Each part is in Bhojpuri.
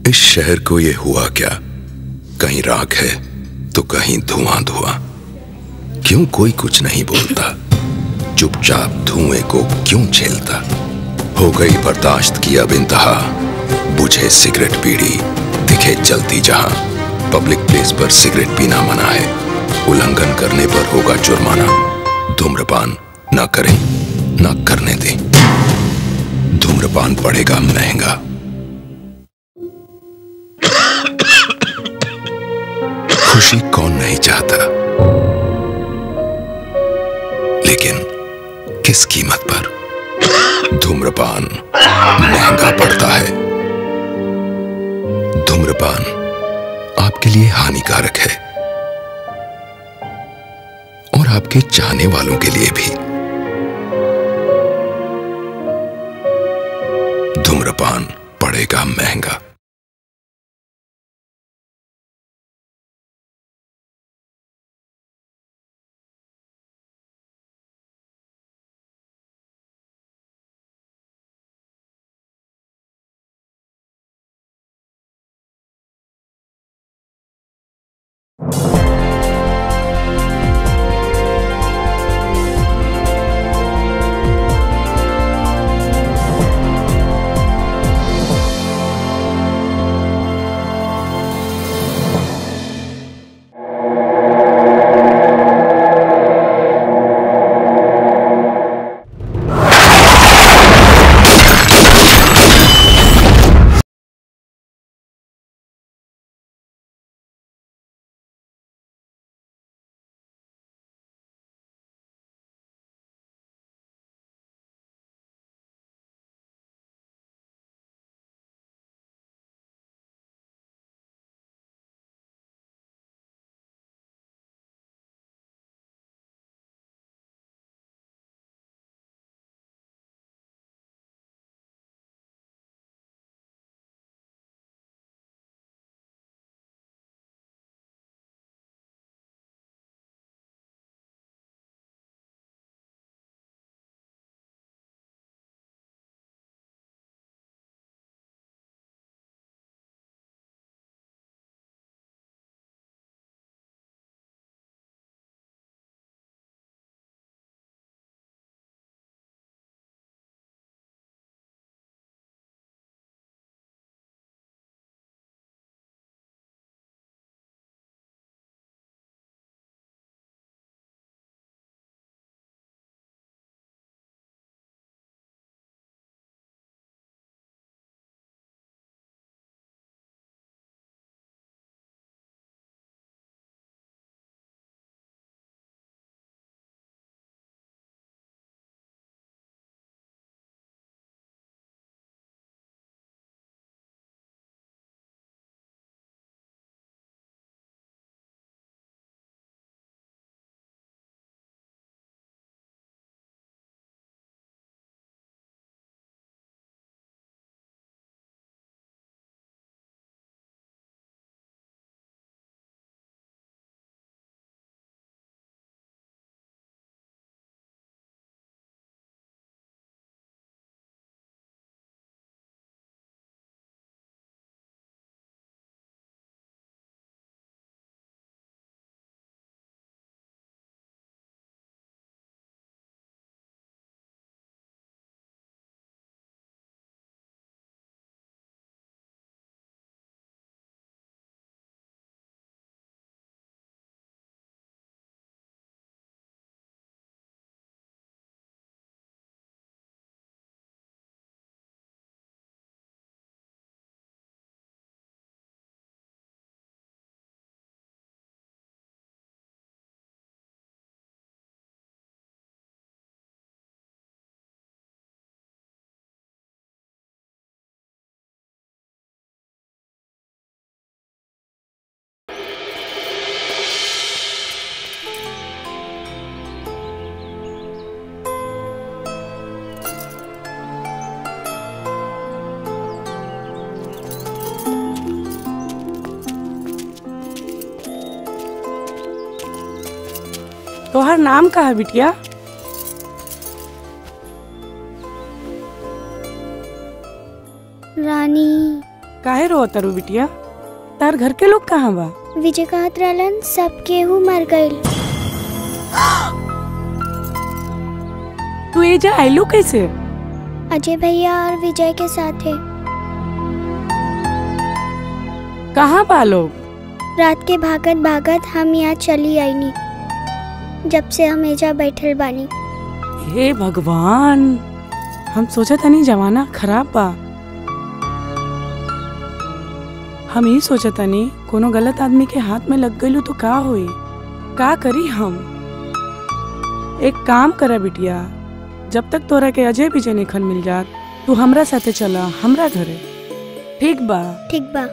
इस शहर को ये हुआ क्या कहीं राख है तो कहीं धुआं धुआं क्यों कोई कुछ नहीं बोलता चुपचाप धुएं को क्यों झेलता हो गई बर्दाश्त की अब इंतहा बुझे सिगरेट पीड़ी दिखे जलती जहां पब्लिक प्लेस पर सिगरेट पीना मना है उल्लंघन करने पर होगा जुर्माना धूम्रपान ना करें ना करने दें धूम्रपान पड़ेगा महंगा खुशी कौन नहीं चाहता लेकिन किस कीमत पर धूम्रपान महंगा पड़ता है धूम्रपान आपके लिए हानिकारक है और आपके चाहने वालों के लिए भी धूम्रपान पड़ेगा महंगा तोहर नाम का है बिटिया रानी काहे रो तरु बिटिया तार घर के लोग कहाँ बा विजय कहत रहलन सब केहू मर गईल तू एजा आइलू कैसे अजय भैया और विजय के साथ है कहाँ बा लोग रात के भागत भागत हम यहाँ चली आईनी जब से हम एजा बैठल बानी हे भगवान हम सोचा तनी जमाना खराब बा हम ही सोचा तनी कोनो गलत आदमी के हाथ में लग गईलू तो का होई का करी हम एक काम करा बिटिया जब तक तोरा के अजय विजय निखन मिल जात तू हमरा साथे चला हमरा घरे ठीक बा ठीक बा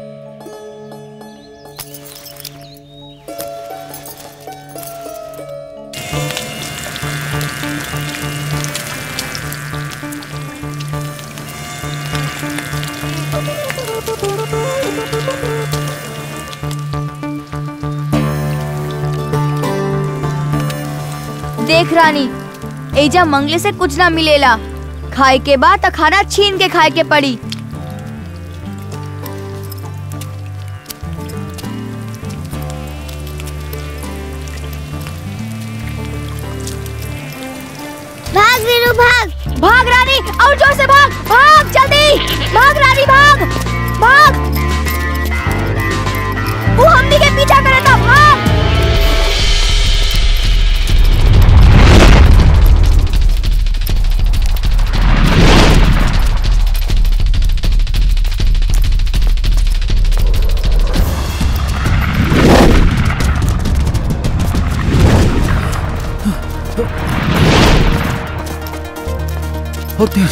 देख रानी एजा मंगले से कुछ ना मिलेला खाए के बाद त खाना छीन के खाए के पड़ी भाग वीरू भाग भाग रानी और जोर से भाग भाग जल्दी भाग रानी भाग भाग वो हमनी के पीछा करे था भाग होते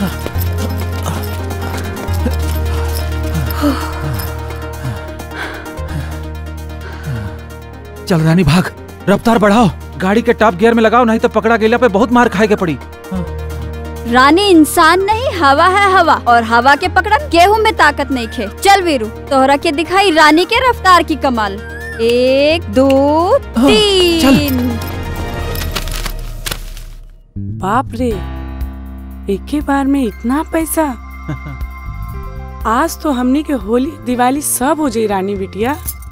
चल रानी भाग रफ्तार बढ़ाओ गाड़ी के टॉप गियर में लगाओ नहीं तो पकड़ा गेला पे बहुत मार खाए के पड़ी रानी इंसान नहीं हवा है हवा और हवा के पकड़न गेहूं में ताकत नहीं खे चल वीरू तोहरा के दिखाई रानी के रफ्तार की कमाल एक दो तीन बाप रे एक ही बार में इतना पैसा आज तो हमनी के होली दिवाली सब हो जाई रानी बिटिया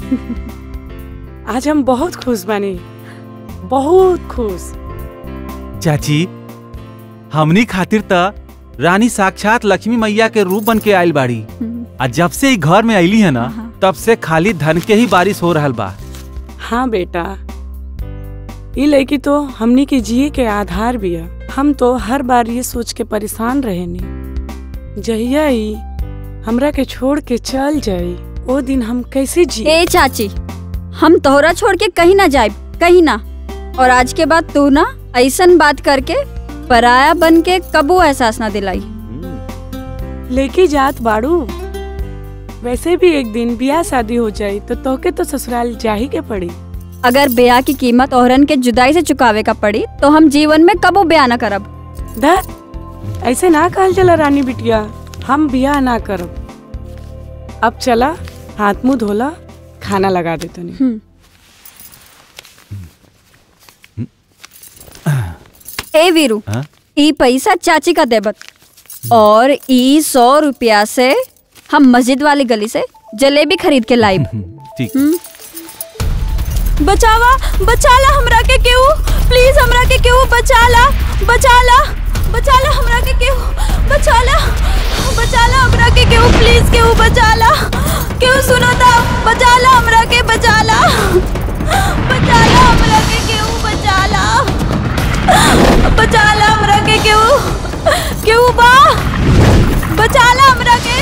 आज हम बहुत खुश बानी बहुत खुश चाची हमनी खातिर त रानी साक्षात लक्ष्मी मैया के रूप बन के आयल बाड़ी आ जब से ई घर में आईली है ना तब से खाली धन के ही बारिश हो रहल बा हाँ बेटा ये लड़की तो हमनी के जिए के आधार भी है हम तो हर बार ये सोच के परेशान रहेनी जहिया ही हमरा के छोड़ के चल जाई वो दिन हम कैसे जी ए चाची हम तोहरा छोड़ के कहीं ना जाए कहीं ना और आज के बाद तू ना ऐसन बात करके पराया बन के कबू एहसास ना दिलाई लेके जात बाड़ू वैसे भी एक दिन ब्याह शादी हो जाई तो तोके तो ससुराल जा ही के पड़ी अगर ब्याह की कीमत औरन के जुदाई से चुकावे का पड़ी तो हम जीवन में कबो ब्याह ना करब धत ऐसे ना कहल चला रानी बिटिया हम ब्याह ना करब अब चला हाथ मुंह धोला खाना लगा दे तनी हम्म। ए वीरू हाँ? ई पैसा चाची का देबत और ई सौ रुपया से हम मस्जिद वाली गली से जलेबी खरीद के लाइब ठीक बचावा बचाला हमरा के केहू प्लीज हमरा के केहू बचाला बचाला बचाला हमरा के केहू बचाला बचाला हमरा के केहू प्लीज केहू बचाला केहू सुनो ता बचाला हमरा के बचाला बचाला हमरा के केहू बचाला बचाला हमरा के केहू केहू बा बचाला हमरा के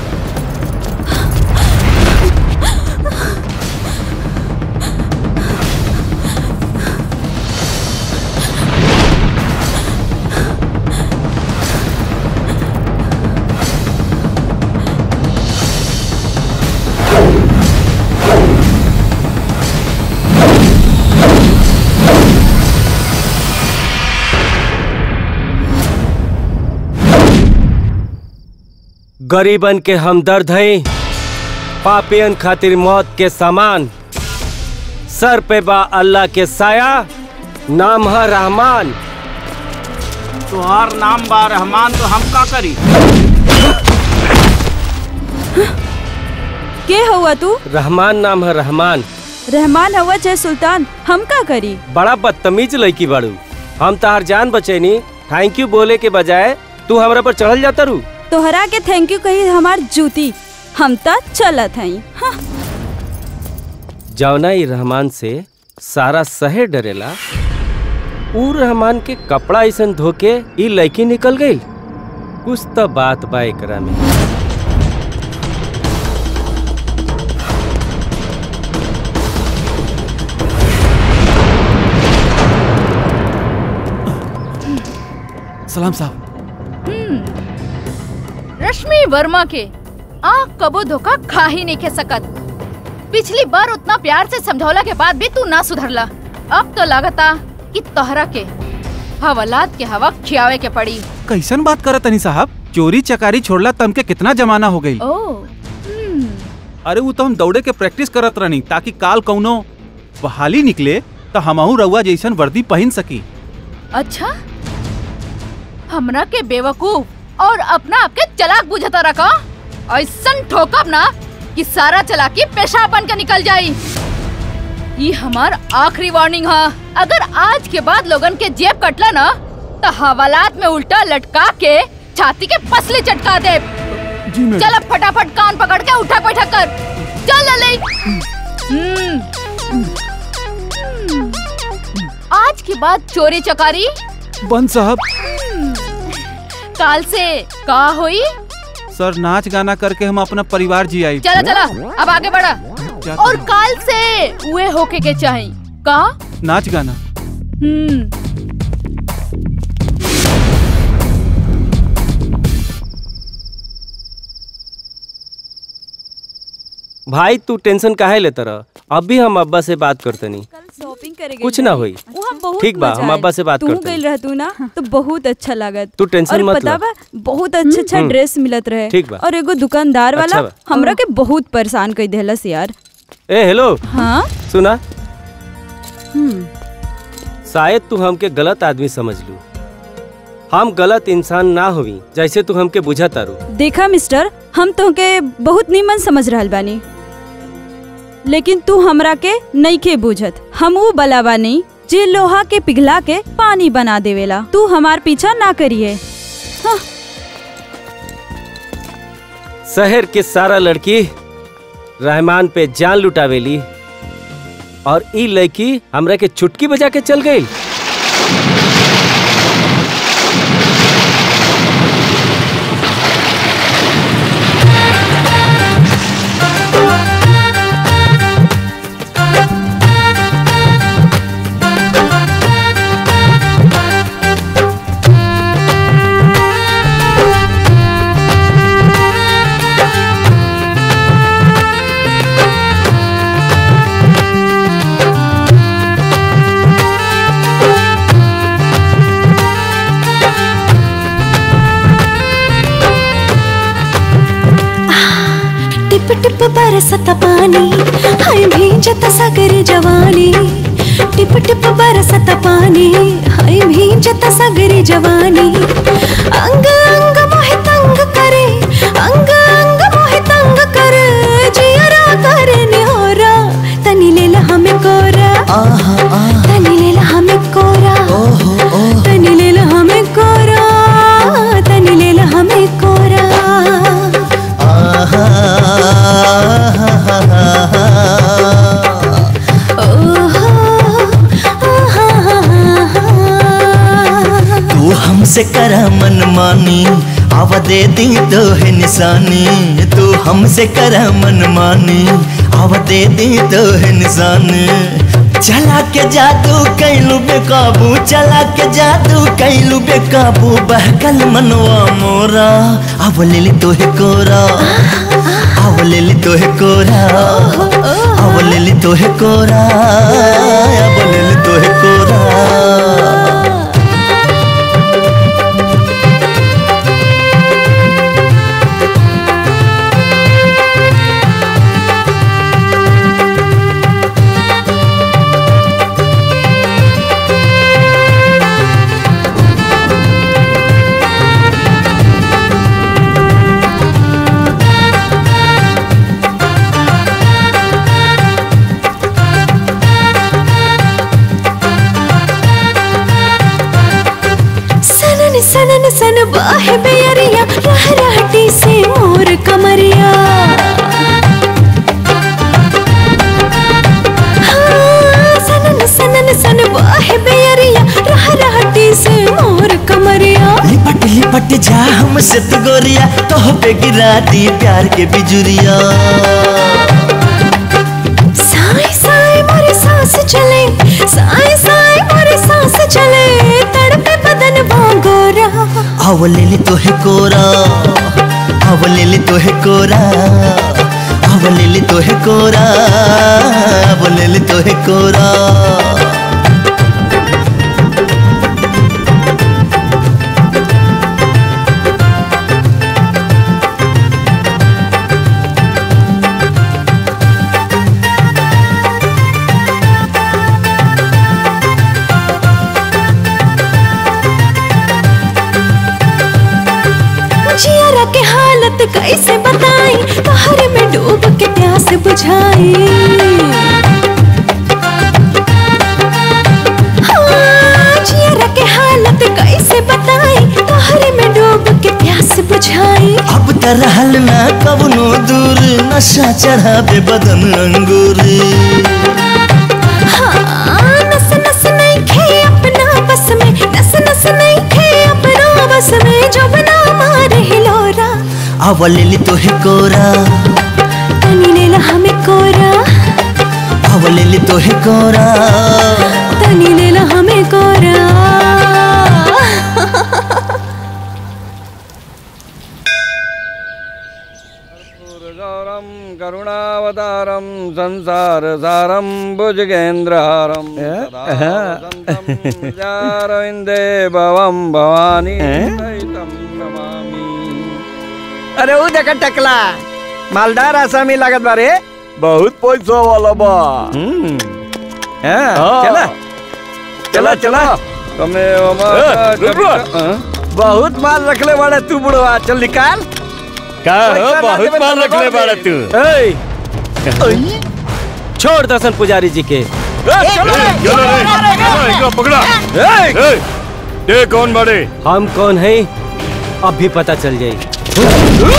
गरीबन के हमदर्द हैं पापियन खातिर मौत के सामान सर पे बा अल्लाह के साया नाम है रहमान तुहार नाम बा रहमान तो हम का करी के हुआ तू रहमान नाम है रहमान रहमान हुआ चाहे सुल्तान हम का करी बड़ा बदतमीज लड़की बाड़ू हम तहार जान बचैनी थैंक यू बोले के बजाय तू हमरा पर चढ़ल जाता रू तोहरा के थैंक यू कही हमार जूती हम त चलत हई हाँ। जौना ई रहमान से सारा शहर डरेला ऊ रहमान के कपड़ा ऐसन धोके ई लड़की निकल गई कुछ तो बात बा एकरा में सलाम साहब रश्मि वर्मा के आँख कबो धोखा खा ही नहीं खे सकत पिछली बार उतना प्यार से समझौला के बाद भी तू ना सुधरला अब तो लगता कि तोहरा के हवालात के हवा खियावे के पड़ी कैसन बात करत तनी साहब चोरी चकारी छोड़ला तम के कितना जमाना हो गई ओ अरे वो तो हम दौड़े के प्रैक्टिस करत रहनी ताकि काल कौनो बहाली निकले तो हमहू रउआ जैसन वर्दी पहन सकी अच्छा हमरा के बेवकूफ और अपना आपके चलाक बुझता रखा ऐसन ठोकब ना कि सारा चलाकी पेशा बन के निकल जाई ये हमार आखिरी वार्निंग है अगर आज के बाद लोगन के जेब कटला ना तो हवालात में उल्टा लटका के छाती के पसली चटका दे जी मैडम चल अब फटाफट कान पकड़ के उठक बैठक कर चल लले हम्म। आज के बाद चोरी चकारी बंद साहब काल से का होई सर नाच गाना करके हम अपना परिवार जी आई चला चला अब आगे बढ़ा क्या और करूं? काल से उए होके के चाही का नाच गाना हम्म भाई तू टेंशन काहे लेता रह अभी हम अब्बा से बात करतनी शॉपिंग करे कुछ ना होई वहाँ बहुत ठीक बा, मजा हम आयल। अब्बा से बात तू करते हैं। गइल रह तू ना तो बहुत अच्छा लागत तू टेंशन और मत पता लो। बा बहुत अच्छा अच्छा हम्म। ड्रेस मिलत रहे ठीक बा। और एगो दुकानदार वाला अच्छा बा। हमरा के बहुत परेशान कर देहलस यार ए हेलो हाँ सुना हम्म शायद तू हमके गलत आदमी समझ लू हम गलत इंसान ना हुई जैसे तू हमके बुझा तारू देखा मिस्टर हम तोहके बहुत नीमन समझ रहल बानी लेकिन तू हमरा के नहीं के बुझत हम वो बलावा नहीं जे लोहा के पिघला के पानी बना देवेला तू हमार पीछा ना करिए शहर के सारा लड़की रहमान पे जान लुटावेली और ई लड़की हमरा के चुटकी बजा के चल गई टिप टिप बरसत पानी हाय भींजत सगर जवानी टिप टिप बरसत पानी हाय भींजत सगर जवानी अंग अंग मोहे तंग करे अंग अंग मोहे तंग करे जियरा करे निहोरा तनी लेला हमें कोरा तनी लेला हमें कोरा तनी लेला हमें कोरा तनी लेला हमें कोरा तू हमसे करा मन मानी आवा दे दी तो है निशानी तू हमसे करा मन मानी आवा दे दी तो है निशानी चला के जादू कैलू बेकाबू चला के जादू कैलू बेकाबू बहकल मनवा मोरा अब ले ली तो है कोरा अब ले ली तो है कोरा अब ले ली तो है कोरा अब ले ली तो है कोरा सनन सनन सन बाहे बेरिया रह रहटी से मोर कमरिया हाँ, सनन सनन सन बाहे बेरिया रह रहटी से मोर कमरिया लिपट लिपट जा हमसे तो गोरिया तो पे गिरा दी प्यार के बिजुरिया साए साए मोरे सांस चले साए साए मोरे सांस चले तड़पे बदन भांगोरा आव ले ले तो है कोरा आव ले ले तो है कोरा आव ले ले तो है कोरा आव ले ले तो है कोरा जियरा के हालत कैसे बताई तहर में डूब के प्यास बुझाई हाँ, जियरा के हालत कैसे बताई तहर में डूब के प्यास बुझाई अब त रहल ना कवनो दूर नशा चढ़ावे बदन अंगूर हाँ, नस नस नहीं खे अपना बस में नस नस नहीं खे अपना बस में जो बना मारे हिलोरा आव ले ले तो है कोरा तनी ने ला हमें कोरा आव ले ले तो है कोरा तनी ने ला हमें कोरा गौरम करुणावतारम संसार सारम भुजगेन्द्रहारम रविंदे भवम भवानी सहितं नमामि अरे ऊ देख टकला मालदार आसामी लागत बारे बहुत पैसा वाला बा हाँ, चला चला चला तमे ए, रुक, बहुत माल रखले बाड़े तू बुढ़वा चल निकाल का हो, पैसा ना बहुत देबे माल तो रखले दबा बाड़ा दे। तू। ए, छोड़ दर्शन पुजारी जी के पकड़ा ए, ये कौन बड़े हम कौन है अब भी पता चल जाए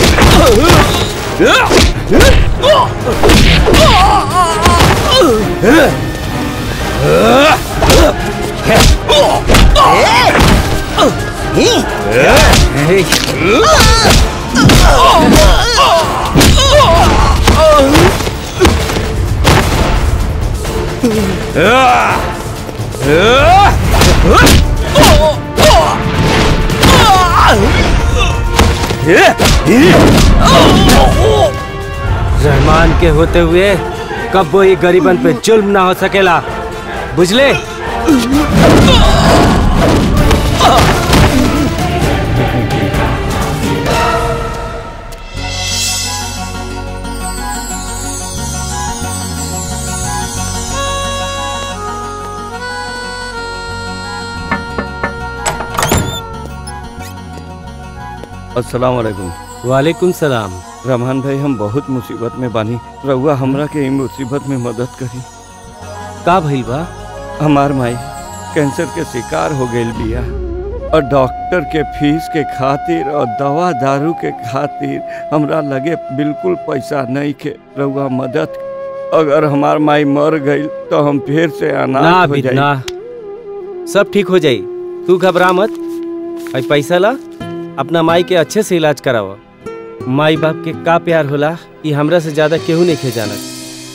रहमान के होते हुए कब वो ये गरीबन पे जुल्म ना हो सकेला बुझले अस्सलाम वालेकुम वालेकुम सलाम रहमान भाई हम बहुत मुसीबत में बानी रउआ हमरा के इ मुसीबत में मदद करी का भइल बा हमार माई कैंसर के शिकार हो गई बिया और डॉक्टर के फीस के खातिर और दवा दारू के खातिर हमरा लगे बिल्कुल पैसा नहीं के रउआ मदद अगर हमार माई मर गई तो हम फिर से ना अनाथ हो अभी जाई ना सब ठीक हो जाई तू घबरा मत भाई पैसा ला अपना माई के अच्छे से इलाज करावा माई बाप के का प्यार होला ये हमरा से ज्यादा केहू नहीं खे जानत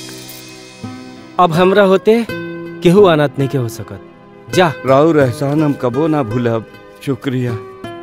अब हमरा होते केहू अनाथ नहीं के हो सकत जा राउर एहसान हम कबो ना भूलब शुक्रिया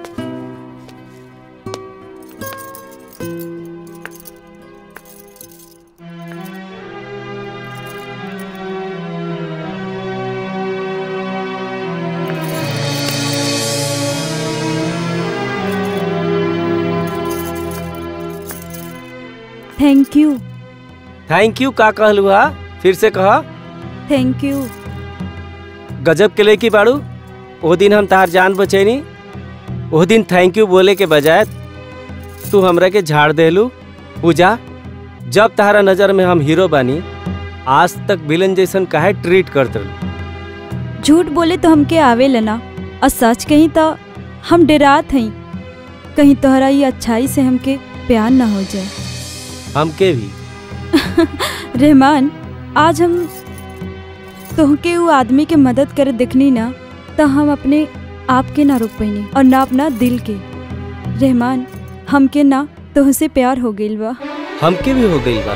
थैंक यू थैंक यू का कहलू हा फिर से कहा थैंक यू गजब के लेकी बाड़ू वो दिन हम तार जान बचैनी वो दिन थैंक यू बोले के बजाय तू हमरा के झाड़ देलू पूजा जब तारा नजर में हम हीरो बानी आज तक विलन जैसन काहे ट्रीट करत रहलू झूठ बोले तो हमके आवे लेना और सच कही तो हम डरात हई कहीं तोहरा ये अच्छाई से हमके प्यार ना हो जाए हमके भी रहमान आज हम तोहके वो आदमी के मदद करे देखनी ना तो हम अपने आप के ना रोक पैनी और ना अपना दिल के रहमान हमके ना तोहसे प्यार हो गइल बा हमके भी हो गई बा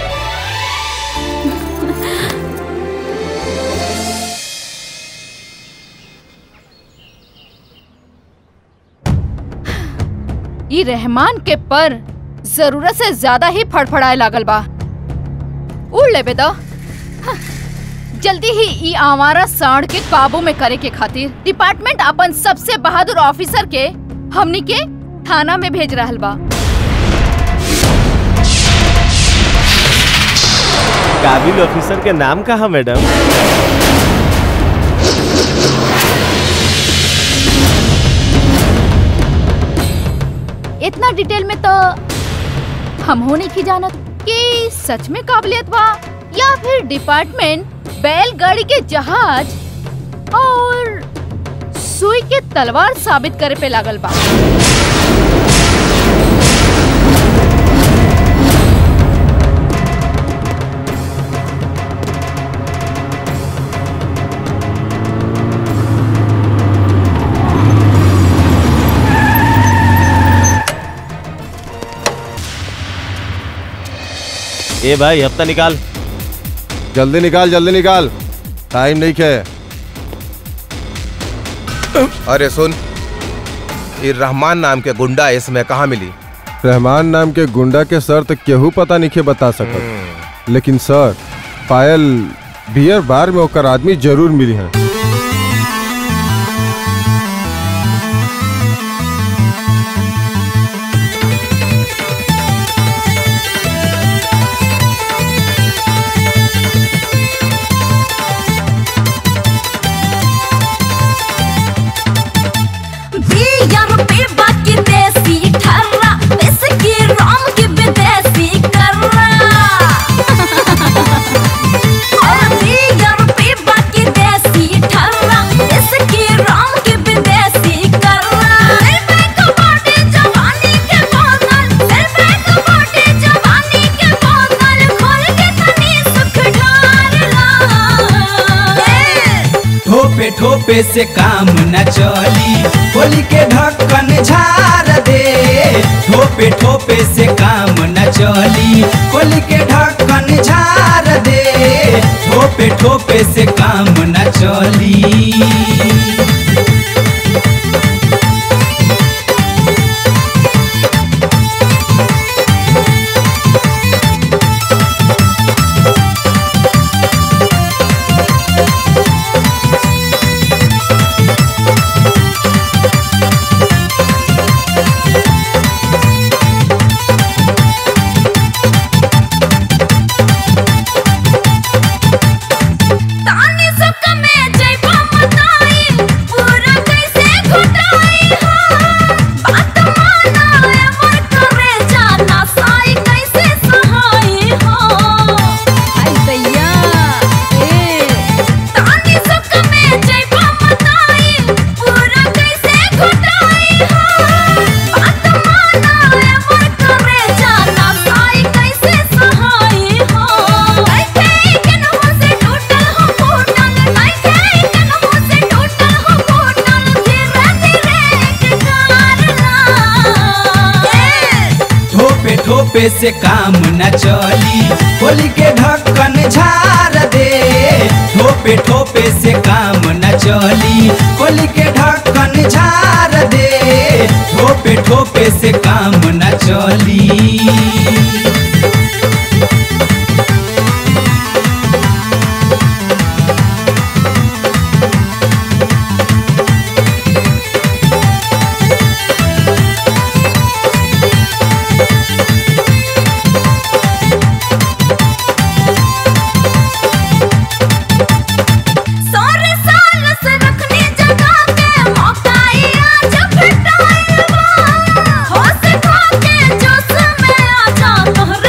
ई रहमान के पर जरूरत से ज्यादा ही फड़फड़ाए लागल बा उड़ लेबे तो हाँ, जल्दी ही ई आवारा सांड के काबू में करे के खातिर डिपार्टमेंट अपन सबसे बहादुर ऑफिसर के हमनी के थाना में भेज रहल बा काबिल ऑफिसर के नाम कहा मैडम इतना डिटेल में तो हम हो नहीं की जानत कि सच में काबिलियत बा या फिर डिपार्टमेंट बैलगाड़ी के जहाज और सुई के तलवार साबित करे पे लागल बा ए भाई हफ्ता निकाल जल्दी निकाल जल्दी निकाल टाइम नहीं खे अरे सुन ये रहमान नाम के गुंडा इसमें कहाँ मिली रहमान नाम के गुंडा के सर तो केहू पता नहीं के बता सकत लेकिन सर पायल बियर बार में ओकर आदमी जरूर मिली है बिया रुपए बाकी देसी ठर्रा विस्की राम की विदेशी कर्रा और बिया रुपए बाकी देसी ठर्रा विस्की राम की विदेशी कर्रा सिर पे कबाटे जवानी के बोतल सिर पे कबाटे जवानी के बोतल खोल के तनी सुख ढार ला ठोपे ठोपे से काम न चली होली के ढक्कन झार दे ठोपे ठोपे से काम न चली होली के ढक्कन झार दे ठोपे ठोपे से काम न चली तानी सब में जइबा मताई पूरा कैसे घुटाई हो बात माना एवर करे जाना साई कैसे सहाई हो आई दैया ए तानी सब में जइबा मताई पूरा कैसे घुटाई हो बात माना एवर करे जाना साई कैसे सहाई हो कैसे केनहु से टूटल हो फूटल कैसे केनहु से टूटल हो फूटल धीरे धीरे कार ठोपे ठोपे से काम न चली होली के ढक्कन झार दे ठोपे ठोपे से काम न चली होली के ढक्कन झार दे ठोपे ठोपे से काम न चली सारे साल से रखनी जगह के मौका ही आज फिटाई हो से खा के जोश में आ जा तोहरा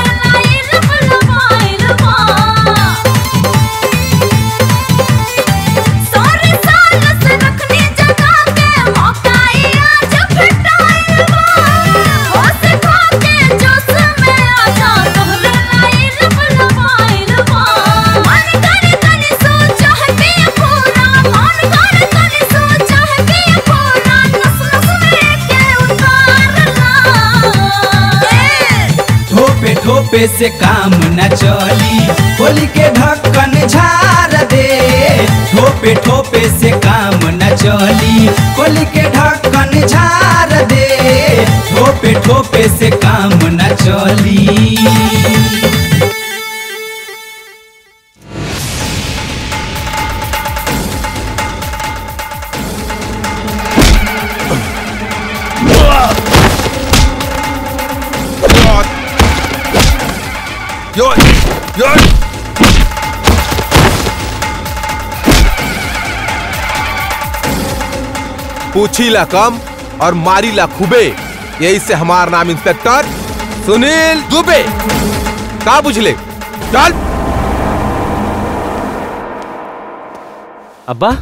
ठोपे से काम न चली होली के ढक्कन झार दे ठोपे ठोपे से काम न चली होली के ढक्कन झार दे ठोपे ठोपे से काम न चली Yo, yo. पूछीला कम और मारीला खूबे यही से हमार नाम इंस्पेक्टर सुनील दुबे का बुझले चल अब्बा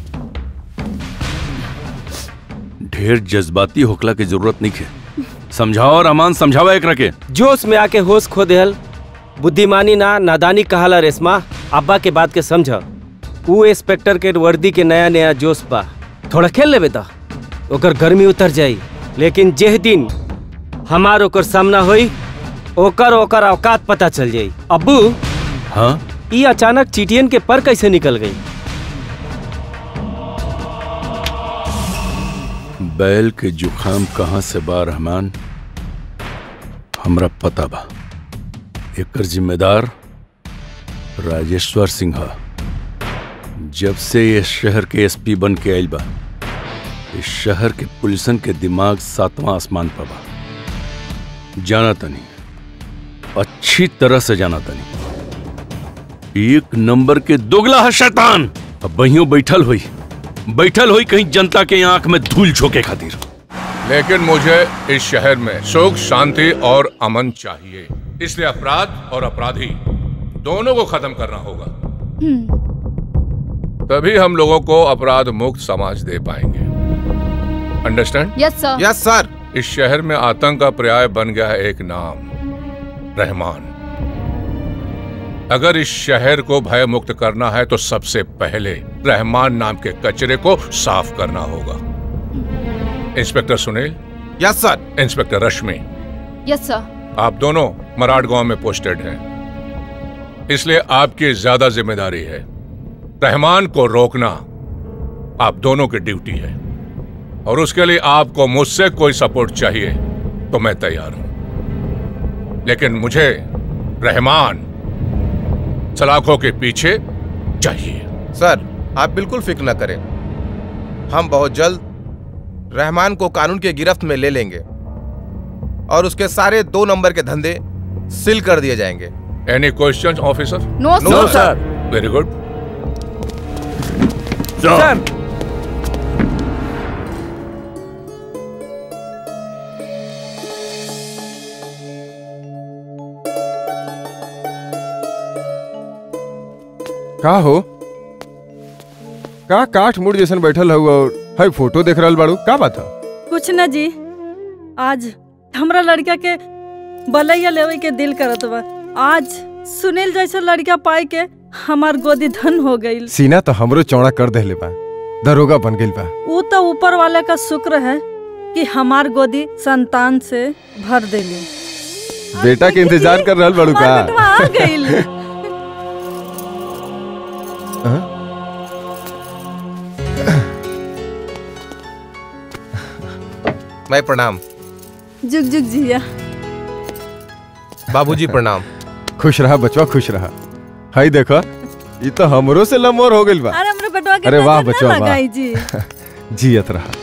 ढेर जज्बाती होकला की जरूरत नहीं है समझाओ और अमान समझावा एक रखे जोश में आके होश खो देहल बुद्धिमानी ना नादानी कहाला रेशमा अब्बा के बात के समझ ऊ इंस्पेक्टर के वर्दी के नया नया जोश बा थोड़ा खेल लेबे ता ओकर गर्मी उतर जाई लेकिन जेह दिन हमार ओकर सामना होई ओकर ओकर औकात पता चल जाई अब्बू हाँ ई अचानक चीटियन के पर कैसे निकल गई बैल के जुखाम कहाँ से बा रहमान हमरा पता बा एकर जिम्मेदार राजेश्वर सिंह हा। जब से ये शहर के एसपी बन के आयल बा इस शहर के पुलिसन के दिमाग सातवां आसमान पर बा जाना तनी अच्छी तरह से जाना तनी एक नंबर के दोगला है शैतान अब बहियों बैठल हुई बैठल हुई कहीं जनता के आंख में धूल झोंके खातिर लेकिन मुझे इस शहर में सुख शांति और अमन चाहिए इसलिए अपराध और अपराधी दोनों को खत्म करना होगा तभी हम लोगों को अपराध मुक्त समाज दे पाएंगे understand yes sir yes sir इस शहर में आतंक का पर्याय बन गया है एक नाम रहमान अगर इस शहर को भय मुक्त करना है तो सबसे पहले रहमान नाम के कचरे को साफ करना होगा inspector Sunil yes sir inspector Rashmi yes sir आप दोनों मराठ गांव में पोस्टेड हैं इसलिए आपकी ज्यादा जिम्मेदारी है रहमान को रोकना आप दोनों की ड्यूटी है और उसके लिए आपको मुझसे कोई सपोर्ट चाहिए तो मैं तैयार हूं लेकिन मुझे रहमान सलाखों के पीछे चाहिए सर आप बिल्कुल फिक्र न करें हम बहुत जल्द रहमान को कानून के गिरफ्त में ले लेंगे और उसके सारे दो नंबर के धंधे सील कर दिए जाएंगे any question officer no no sir very good sir का हो का काठ मुड़ जैसन बैठल हुआ और है फोटो देख रहल बाड़ू का बात है कुछ न जी आज हमरा लड़का के बलैया लेवे के दिल करत बा आज सुनील जैसा लड़का पाई के हमार गोदी धन हो गईल सीना तो हमरो चौड़ा कर देले बा दरोगा बन गइल बा ऊ तो ऊपर वाले का शुक्र है कि हमार गोदी संतान से भर देली बेटा के इंतजार कर रहल बाड़ू का बेटवा आ गईल हाँ? मैं प्रणाम जुग जुग जिया बाबूजी प्रणाम खुश रहा बचवा खुश रहा हाय देखो ये तो हमरो से लमोर हो गइल बा अरे हमरे बेटवा के अरे वाह नजर ना बचवा वाह लगाई जी जियत रहा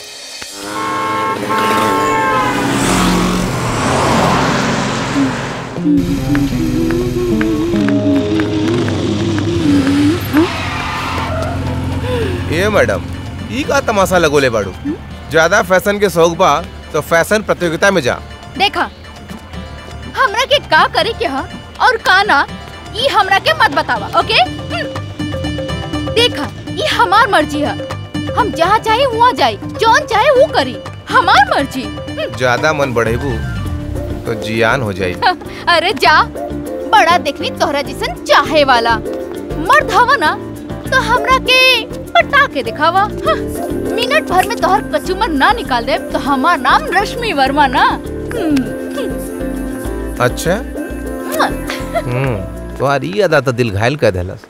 ये मैडम ई का तमाशा लगोले बाड़ू ज्यादा फैशन के शौक बा तो फैशन प्रतियोगिता में जा देखा हमरा के का करे के हा और का ना ई हमरा के मत बतावा ओके हम्म। देखा ई हमार मर्जी है हम जहाँ चाहे वहाँ जाई जौन चाहे वो करी हमार मर्जी ज्यादा मन बढ़ेबू तो जियान हो जाई अरे जा बड़ा देखनी तोहरा जैसन चाहे वाला मर्द हवा ना तो हमरा के पटा के दिखावा हाँ, मिनट भर में तोहर कचूमर ना निकाल दे तो हमार नाम रश्मि वर्मा ना हम्म, अच्छा हम्म तुम्हारी ई अदा तो दिल घायल कर देलस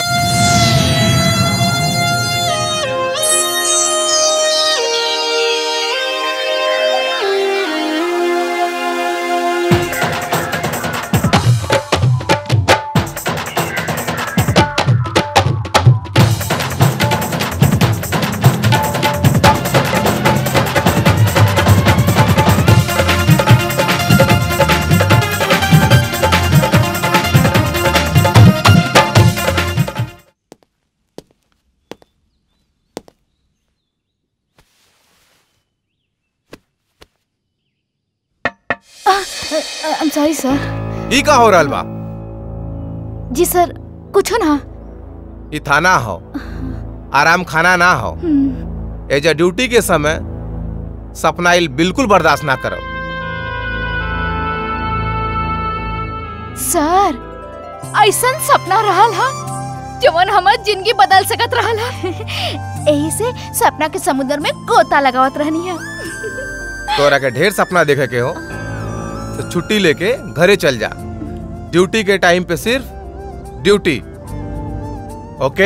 आई एम सॉरी सर ई का हो रहल बा जी सर कुछ ना ई थाना हो आराम खाना ना हो एज अ ड्यूटी के समय सपनाइल बिल्कुल बर्दाश्त ना करो सर ऐसन सपना रहल हा जवन हमर जिंदगी बदल सकत रहल हा यही से सपना के समुद्र में गोता लगावत रहनी है तोरा के ढेर सपना देखे के हो तो छुट्टी लेके घरे चल जा ड्यूटी के टाइम पे सिर्फ ड्यूटी ओके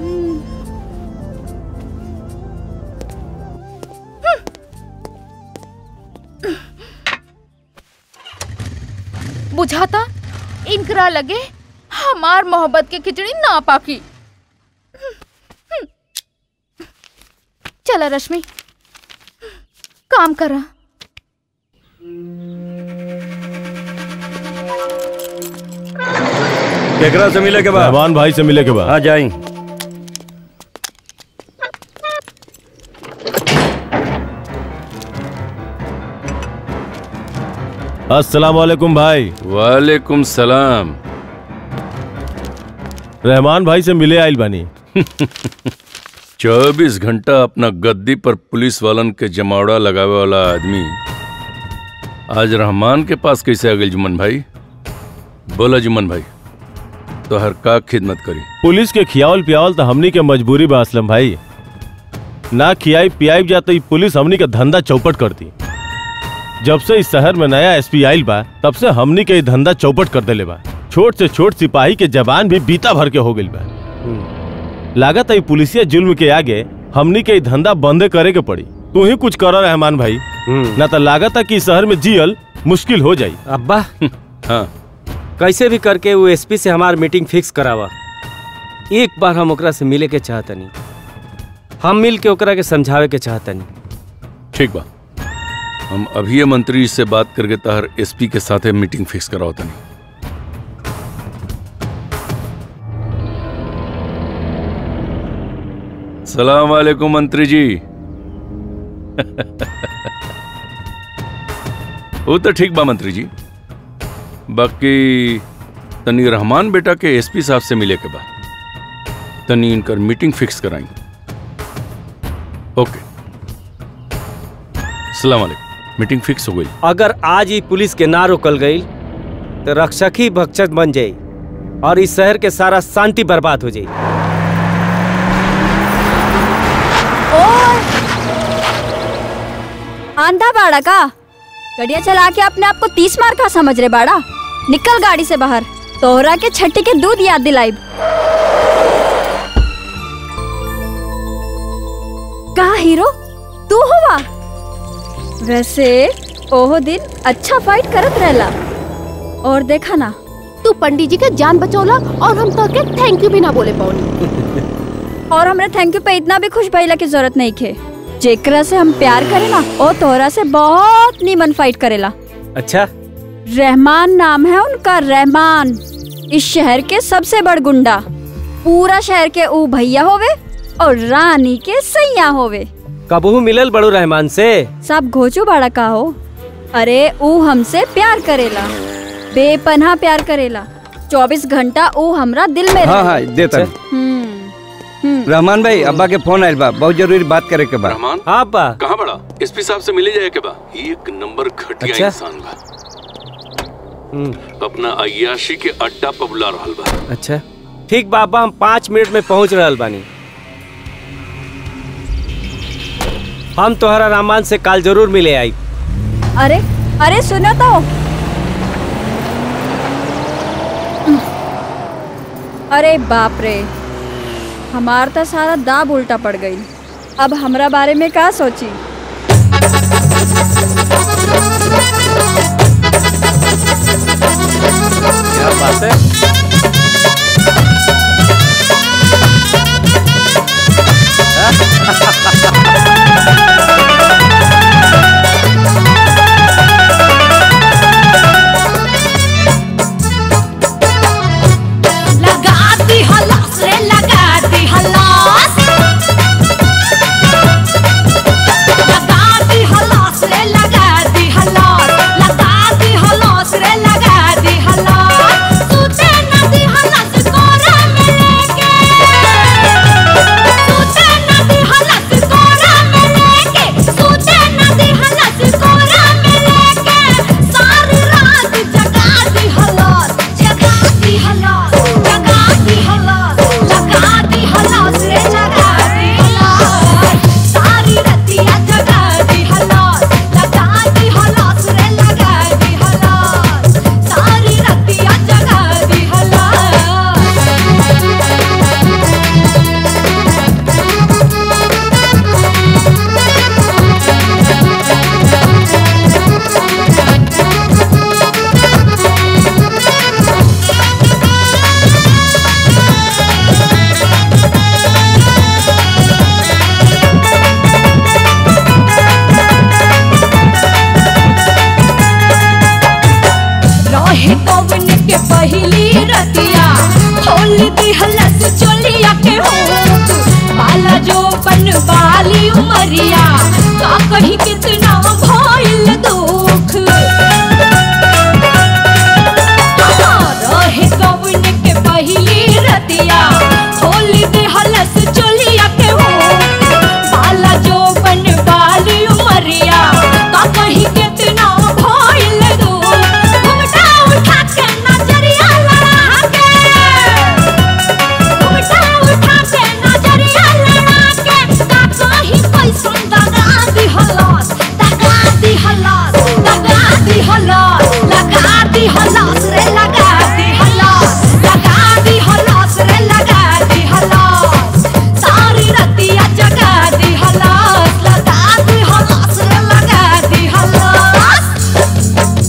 बुझाता इनकरा लगे हमार मोहब्बत के खिचड़ी ना पाकी चला रश्मि काम करा केकरा से मिले के बाद रहमान भाई से मिले के बाद हाँ जाई अस्सलाम वालेकुम भाई वालेकुम सलाम रहमान भाई से मिले आइल बानी चौबीस घंटा अपना गद्दी पर पुलिस वालन के जमावड़ा लगावे वाला आदमी आज रहमान के पास कैसे आ गई जुम्मन भाई बोला जुम्मन भाई तो हर का खिदमत करी पुलिस के खियावल पियावल तो हमनी के मजबूरी बा असलम भाई ना खियाई पियाई जाते ही पुलिस हमनी के धंधा चौपट करती जब से इस शहर में नया एसपी आइल बा तब से हमनी के ई धंधा चौपट कर देले बा छोट से छोट सिपाही के जबान भी बीता भर के हो गइल बा लागत है पुलिसिया जुल्म के आगे हमनी के ई धंधा बंदे करे के पड़ी तू ही कुछ कर रहमान भाई ना तो लागत है कि इस शहर में जियल मुश्किल हो जाई अब्बा हाँ कैसे भी करके वो एसपी से हमार मीटिंग फिक्स करावा एक बार हम ओकरा से मिले के चाहतनी हम मिल के ओकरा के समझावे के चाहतनी ठीक बा हम अभी मंत्री से बात करके तहर एसपी के साथे मीटिंग फिक्स कराओ तनी सलाम वालेकुम मंत्री जी वो तो ठीक बा मंत्री जी बाकी तनी रहमान बेटा के एसपी साहब से मिले के बाद तनी इनकर मीटिंग फिक्स कराई ओके सलाम वालेकुम मीटिंग फिक्स हो गई अगर आज ही पुलिस के ना रोकल गई तो रक्षक ही भक्षक बन जाई और इस शहर के सारा शांति बर्बाद हो जाई आंधा बाड़ा का गड़िया चला के अपने आप को तीस मार का समझ रहे बाड़ा निकल गाड़ी से बाहर तोहरा के छठी के दूध याद दिलाई कहा हीरो तू हुआ वैसे ओहो दिन अच्छा फाइट करत रहला और देखा ना तू पंडित जी के जान बचौला और हम तो के थैंक यू भी ना बोले पौनी और हमरे थैंक यू पे इतना भी खुश भइला की जरूरत नहीं खे जेकरा से हम प्यार करे ना ओ तोहरा से बहुत नीमन फाइट करेला अच्छा रहमान नाम है उनका रहमान इस शहर के सबसे बड़ गुंडा पूरा शहर के ऊ भैया होवे और रानी के सैया होवे कबहू मिलल बड़ू रहमान से सब घोचू बड़ा का हो अरे ऊ हमसे प्यार करेला बेपनाह प्यार करेला चौबीस घंटा ऊ हमरा दिल में हाँ रहे। हाँ देता हम्म रहमान भाई अब्बा के फोन आयल बा बहुत जरूरी बात करे के बा रहमान हाँ अब्बा कहाँ बड़ा एसपी साहब से मिले जाए के बा एक नंबर घटिया अच्छा। इंसान बा अपना अयाशी के अड्डा पर बुला रहल बा अच्छा ठीक बा अब्बा हम पाँच मिनट में पहुंच रहल बानी हम तोहरा रामान से काल जरूर मिले आई अरे अरे सुनो तो अरे बाप रे हमार तो सारा दाब उल्टा पड़ गई अब हमरा बारे में का सोची क्या बात है लगाती हलास रे लगाती हलास लगाती हलास रे लगाती हलास लगाती हलास रे लगाती हलास सूते नदी हलास कोरा में लेके सूते नदी हलास कोरा में लेके सूते नदी हलास कोरा में लेके सारी रात जगाती हलास जगाती हलास जगाती हलास लगाती हलास रे जगाती हलास सारी रतिया जगाती हलास लगाती हलास रे लगाती हलास सारी रतिया जगाती रहे कौन के पहली रतिया खोल दी हलस चोलिया के होठ बाला जो बन वाली उमरिया का कहीं कितना भइल दुख रहे कौन के पहली रतिया खोल दी हलस चोलिया के होठ बाला जो बन वाली उमरिया का कहीं कितना भइल दुख घुमटा उठा के नजरिया लड़ा के घुमटा उठा के नजरिया लड़ा के का कहीं पैसा दगा दी हलास दगा दी हलास दगा दी हलास लगा दी हलास रे लगा दी हलास लगा दी हलास रे लगा दी हलास सारी रतिया जगा दी हलास लगा दी हलास रे लगा दी हलास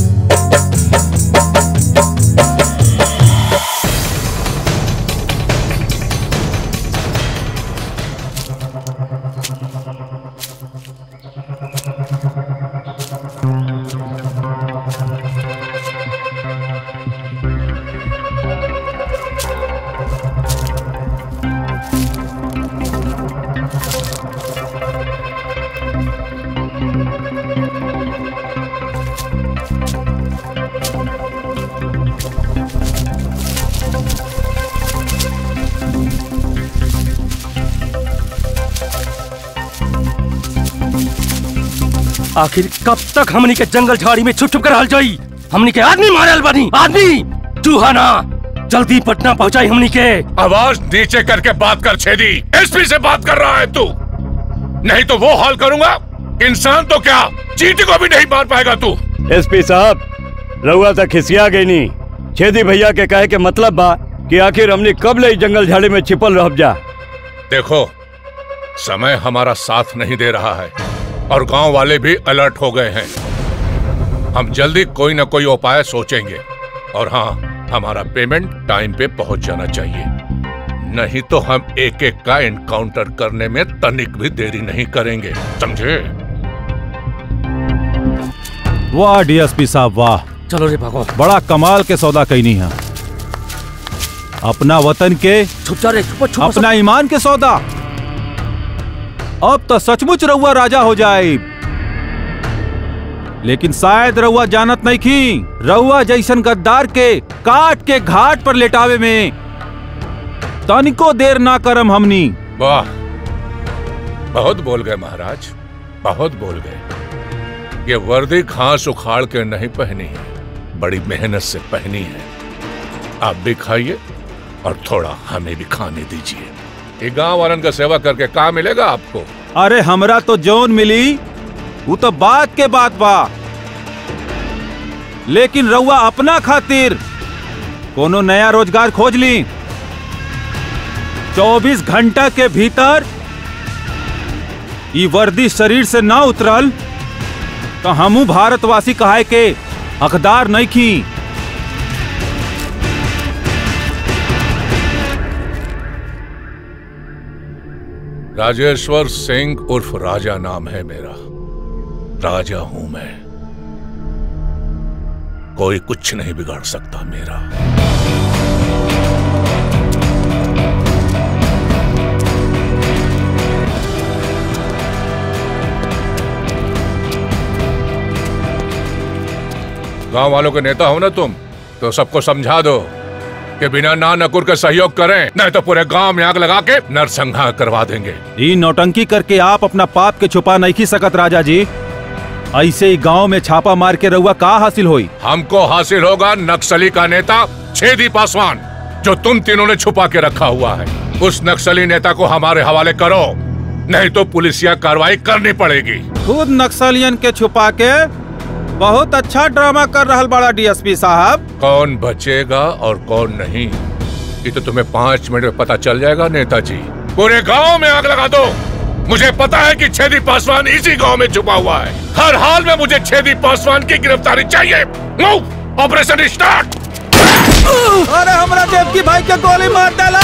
आखिर कब तक हमनी के जंगल झाड़ी में छुप छुप कर हल जाई हमनी के आदमी मारल बनी आदमी चूहा ना जल्दी पटना पहुंचाई हमनी के आवाज नीचे करके बात कर छेदी एसपी से बात कर रहा है तू नहीं तो वो हाल करूंगा इंसान तो क्या चीटी को भी नहीं मार पाएगा तू एसपी साहब रउआ तक खिसिया गई नी छेदी भैया के कहे के मतलब बा कि आखिर हमने कब ले जंगल झाड़ी में छिपल रह जा देखो समय हमारा साथ नहीं दे रहा है और गांव वाले भी अलर्ट हो गए हैं हम जल्दी कोई ना कोई उपाय सोचेंगे और हाँ हमारा पेमेंट टाइम पे पहुंच जाना चाहिए नहीं तो हम एक एक का एनकाउंटर करने में तनिक भी देरी नहीं करेंगे समझे वाह डीएसपी साहब वाह चलो रे भागो बड़ा कमाल के सौदा कैनी है अपना वतन के छुप जा रे छुप छुप अपना ईमान के सौदा अब तो सचमुच रउआ राजा हो जाए लेकिन शायद रउआ जानत नहीं की रउआ जैसन गद्दार के काट के घाट पर लेटावे में तनिको देर ना करम हमनी वाह बहुत बोल गए महाराज बहुत बोल गए ये वर्दी घास उखाड़ के नहीं पहनी है बड़ी मेहनत से पहनी है आप भी खाइए और थोड़ा हमें भी खाने दीजिए ये गांव वालन का सेवा करके कहा मिलेगा आपको अरे हमरा तो जौन मिली वो तो बात के बात बा लेकिन रउआ अपना खातिर कोनो नया रोजगार खोज ली चौबीस घंटा के भीतर ई वर्दी शरीर से ना उतरल तो हमू भारतवासी कहाए के हकदार नहीं खी राजेश्वर सिंह उर्फ राजा नाम है मेरा राजा हूं मैं कोई कुछ नहीं बिगाड़ सकता मेरा गांव वालों के नेता हो ना तुम तो सबको समझा दो कि बिना ना नकुर के सहयोग करें नहीं तो पूरे गांव में आग लगा के नरसंहार करवा देंगे ई नौटंकी करके आप अपना पाप के छुपा नहीं खी सकत राजा जी ऐसे ही गांव में छापा मार के रहुआ का हासिल होई हमको हासिल होगा नक्सली का नेता छेदी पासवान जो तुम तीनों ने छुपा के रखा हुआ है उस नक्सली नेता को हमारे हवाले करो नहीं तो पुलिसिया कार्रवाई करनी पड़ेगी खुद नक्सलियन के छुपा के बहुत अच्छा ड्रामा कर रहा बड़ा डीएसपी साहब कौन बचेगा और कौन नहीं ये तो तुम्हें पाँच मिनट में पता चल जाएगा नेताजी पूरे गांव में आग लगा दो मुझे पता है कि छेदी पासवान इसी गांव में छुपा हुआ है हर हाल में मुझे छेदी पासवान की गिरफ्तारी चाहिए मूव ऑपरेशन स्टार्ट अरे हमारा देवकी भाई के गोली मार डाला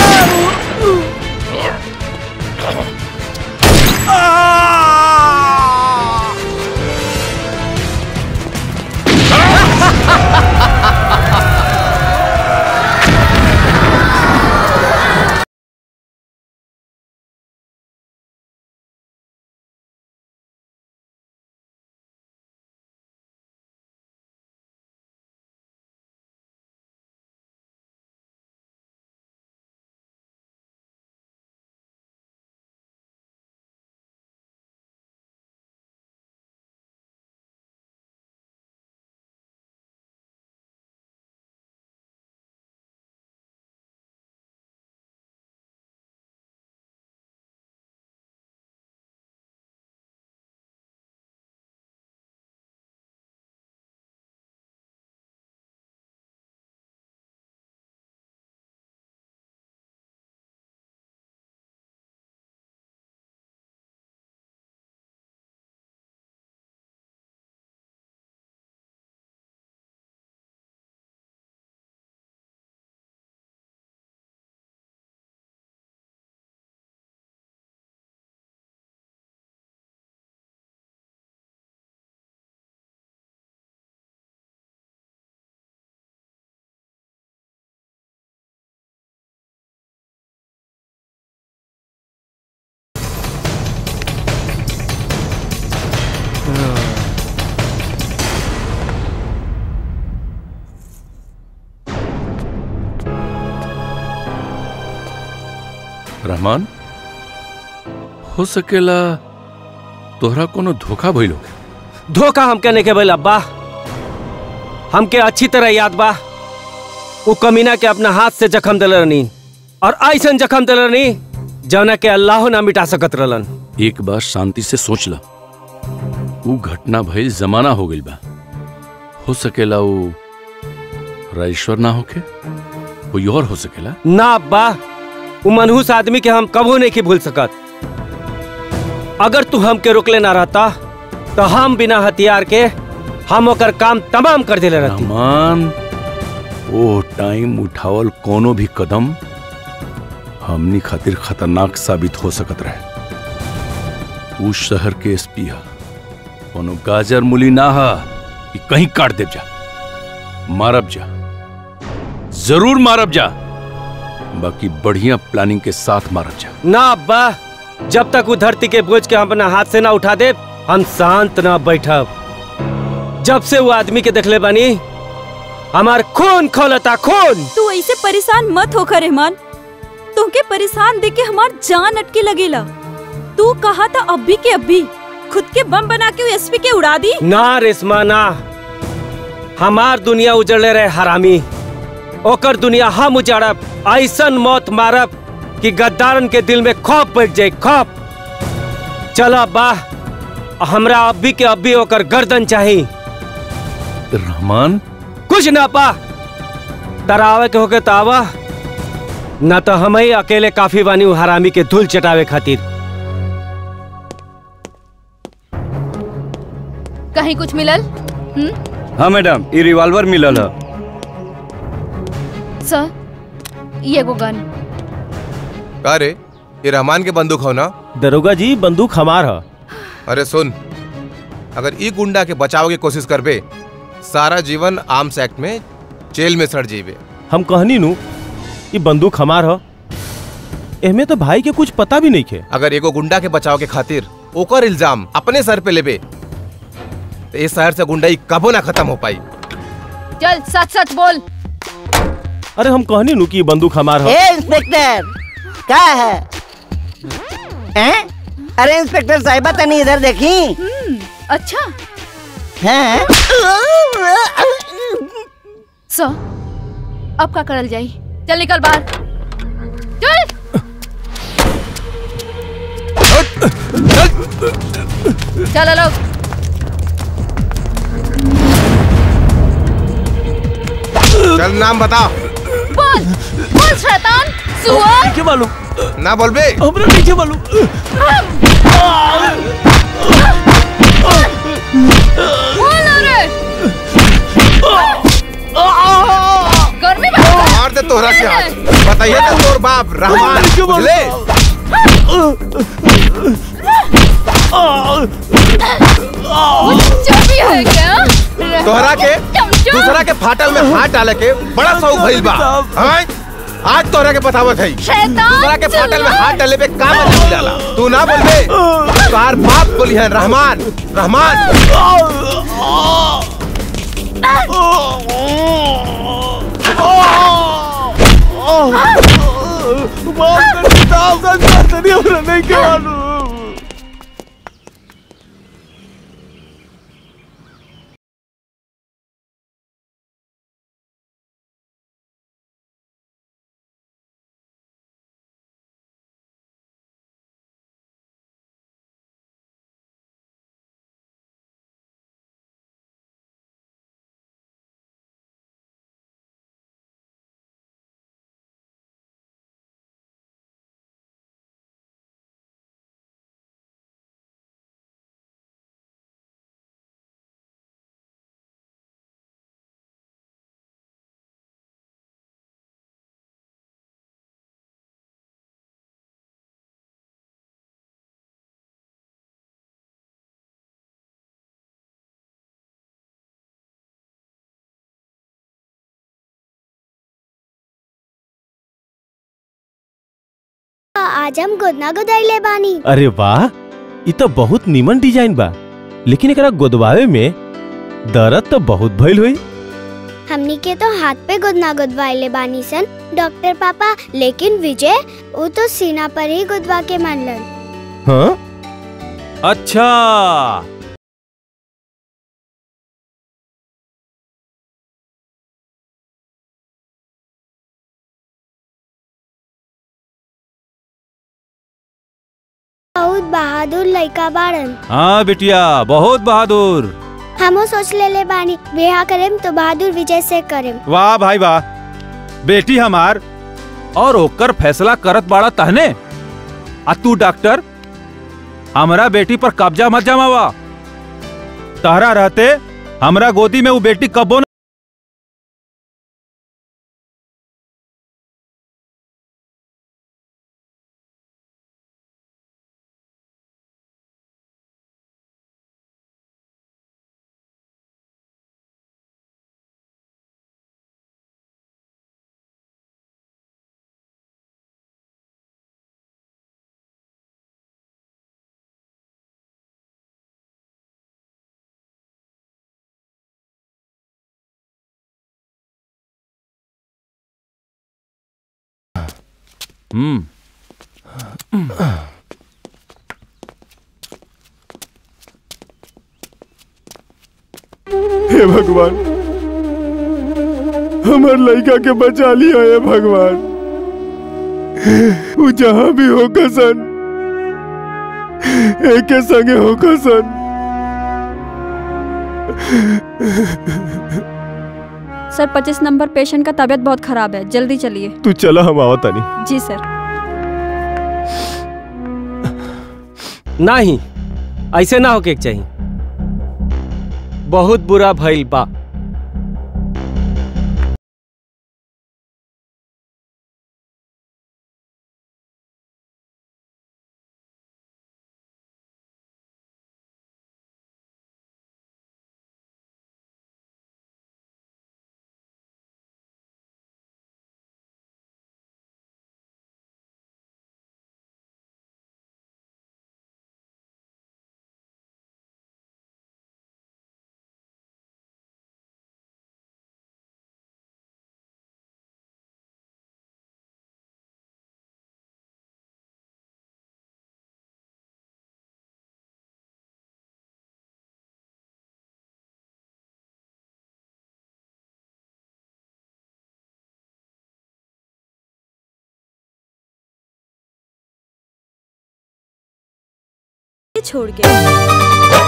रहमान हो सकेला तोहरा कोनो धोखा भइल होखे धोखा हमके नहीं के भइल अब्बा हमके अच्छी तरह याद बा वो कमीना के अपना हाथ से जख्म दिल रहनी और ऐसन जख्म दिल रहनी जौना के अल्लाह ना मिटा सकत रहलन एक बार शांति से सोच ला वो घटना भइल जमाना हो गइल बा हो सकेला वो राजेश्वर ना होके कोई और हो सकेला ना अब्बा वो मनहूस आदमी के हम कबो नहीं की भूल सकत अगर तू हमके रोकले ना रहता तो हम बिना हथियार के हम ओकर काम तमाम कर दिले रहती रहमान ओ टाइम उठावल कोनो भी कदम हमनी खातिर खतरनाक साबित हो सकत रहे उस शहर के एसपी हा कोनो गाजर मुली ना हा कि कहीं काट देव जा मारब जा जरूर मारब जा बाकी बढ़िया प्लानिंग के साथ मारब जा ना अब्बा जब तक वो धरती के बोझ के हम अपना हाथ से ना उठा दे हम शांत ना बैठब जब से वो आदमी के देखले बानी हमार खून खोलता खून तू ऐसे परेशान मत होकर रहमान तुमके परेशान देख के हमार जान अटके लगेला तू कहा था अभी के अभी खुद के बम बना के एसपी के उड़ा दी ना रेशमा ना हमार दुनिया उजड़ले रहे हरामी ओकर दुनिया हम उजाड़ब ऐसन मौत मारब कि गद्दारन के दिल में खौफ बैठ जाए खौफ चलो बा हमरा अभी के अभी ओकर गर्दन चाहिए रहमान कुछ ना पा तरावे के होके तावा ना तो हम ही अकेले काफी बानी उ हरामी के धूल चटावे खातिर कहीं कुछ मिलल हम्म हाँ मैडम ये रिवॉल्वर मिलल है सर ये एगो गन का रे ये रहमान के बंदूक हो ना दरोगा जी बंदूक हमार है अरे सुन अगर ई गुंडा के बचाव की कोशिश करबे सारा जीवन आर्म्स एक्ट में जेल में सड़ जीबे हम कहनी नु ये बंदूक हमार है एमे तो भाई के कुछ पता भी नहीं खे अगर एगो गुंडा के बचाव के खातिर ओकर इल्जाम अपने सर पे लेबे तो इस शहर से गुंडाई कबो ना खत्म हो पाई चल सच सच बोल अरे हम कहनी नु कि ये बंदूक हमार है ए इंस्पेक्टर क्या है हैं? अरे इंस्पेक्टर साहिबा तनी इधर देखी अच्छा हैं? सर अब का करल जाई चल निकल बाहर चल चलो लोग चल नाम बता बोल बोल शैतान सुअर के मालूम ना बोलबे हमरा नहीं के मालूम बोल अरे गर्मी में मार दे तोहरा के हाथ बताइए ना तोर बाप रहमान बुझले चर्बी है क्या तोहरा के चमचा। दूसरा के फाटल में हाथ डाले के बड़ा शौक भइल बा हाँ? आज तोहरा के बतावत है शैतान दूसरा के फाटल में हाथ डाले पे का मतलब डाला तू ना बोलबे तोहार बाप बोली है रहमान रहमान नहीं के मालूम आज हम गोदना गोदाइले बानी अरे वाह ये तो बहुत नीमन डिजाइन बा लेकिन एकरा गोदवावे में दर्द तो बहुत भइल हुई हमनी के तो हाथ पे गुदना गुदवाइले बानी सन डॉक्टर पापा लेकिन विजय वो तो सीना पर ही गुदवा के मानलन हाँ अच्छा बहुत बहादुर लड़का बाड़न हाँ बिटिया बहुत बहादुर हमो सोच ले ले बानी ब्याह करेम तो बहादुर विजय से करेम वाह भाई वाह बेटी हमार और ओकर फैसला करत बाड़ा तहने आ तू डॉक्टर हमरा बेटी पर कब्जा मत जमावा तहरा रहते हमरा गोदी में वो बेटी कबो न हम्म हे भगवान हमार लड़का के बचा लिया है भगवान वो जहां भी हो सन एक के संगे हो सन सर पच्चीस नंबर पेशेंट का तबीयत बहुत खराब है जल्दी चलिए तू चला हम आवा तानी जी सर नहीं ऐसे ना होके के चाहिए बहुत बुरा भइल बा छोड़ के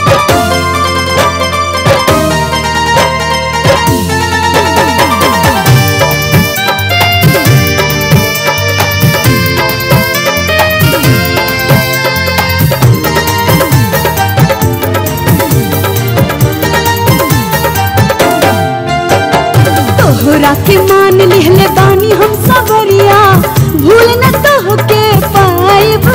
तोहरा के मान लिहले बानी हम सबरिया भूल न तोहके पाइब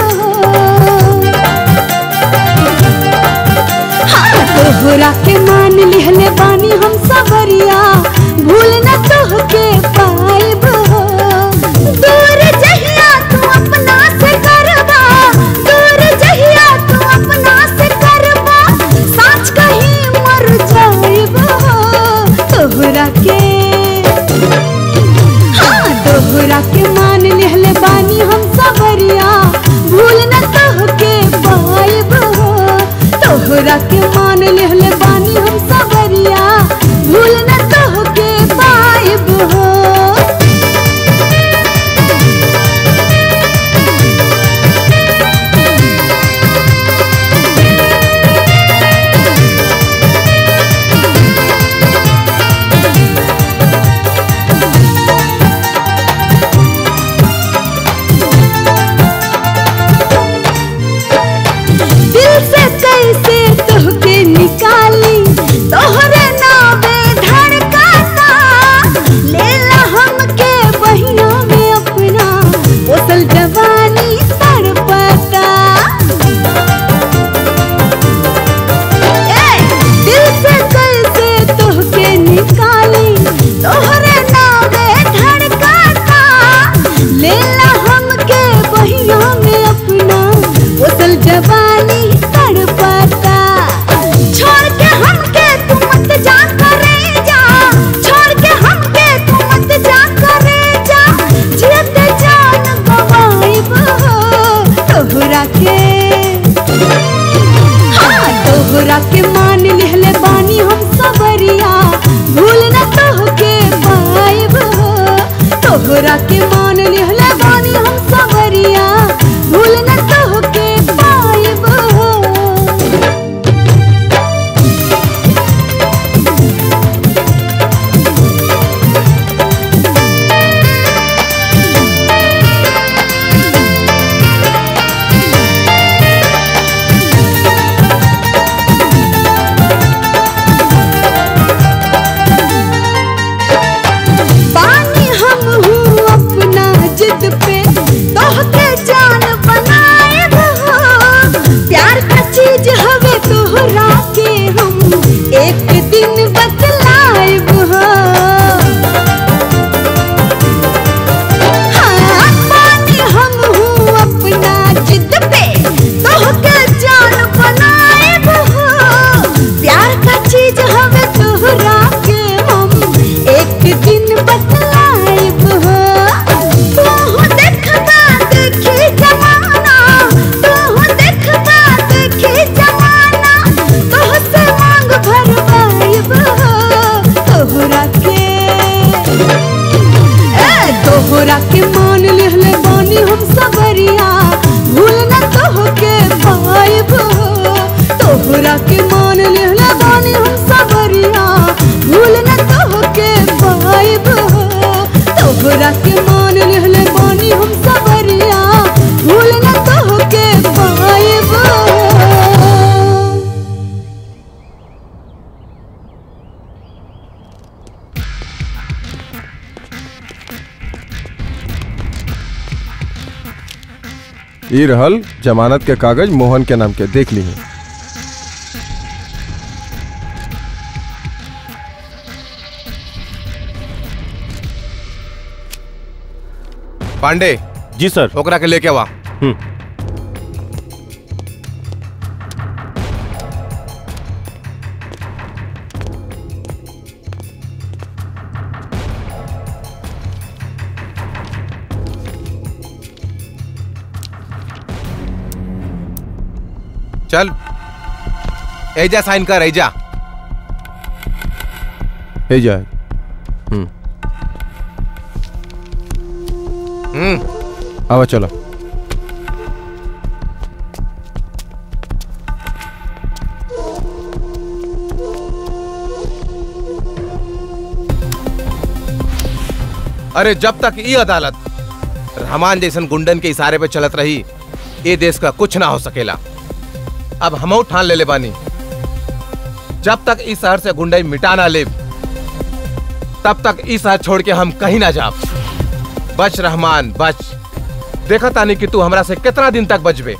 हाँ, तोहरा के मान लिहले बानी हम सबरिया भूल न तोहके पाइब दूर जहिया तू अपना से करबा दूर जहिया तू अपना से करबा साच कहीं मर जाइब तोहरा के हाँ तोहरा के मान लिहले बानी हम सबरिया भूल न तोहके पाइब तोहरा के मान लिहले बानी हम सबरिया भूल न तोहके पाइब हो दिल से कैसे तोहके निकाली तोहरे नावे धड़काता लेला हमके बहिना में अपना पोसल जवानी तड़पता ए, दिल से कैसे तोहके निकाली तोहरे नावे धड़काता लेला हमके बहिना में अपना पोसल जवानी तड़पता छोड़ के हमके तू मत जा करे जा छोड़ के हमके तू मत जा करे जा जियत जान गवाइब तोहरा के हाँ तोहरा के मान लिहले बानी हम सबरिया भूल न तोहके पाइब तोहरा के मान लिहले बानी हम सबरिया भूल न तोहके पाइब पानी हम हूँ अपना जिद पे तोहके जान बनाएब हो प्यार का चीज हवे तोहरा के हम एक दिन बतलाएब हो हाँ, पानी हम हूँ अपना जिद पे तोहके जान बनाएब हो प्यार का चीज हवे तोहरा के हम एक दिन बतलाएब हो तोहू देखबा देखी जमाना तोहू देखबा देखी जमाना तोह से मांग भरवाएब हो ई रहल जमानत के कागज मोहन के नाम के देख ली पांडे जी सर ओकरा के लेके आवा चल एजा साइन कर एजा हे जाए हम्म हम्म आवा चलो अरे जब तक ये अदालत रहमान जैसन गुंडन के इशारे पे चलत रही ये देश का कुछ ना हो सकेला अब हम ठान ले ले बानी जब तक इस शहर से गुंडई मिटा ना ले तब तक इस शहर छोड़ के हम कहीं ना जा बच रहमान बच देखा तानी कि तू हमरा से कितना दिन तक बचबे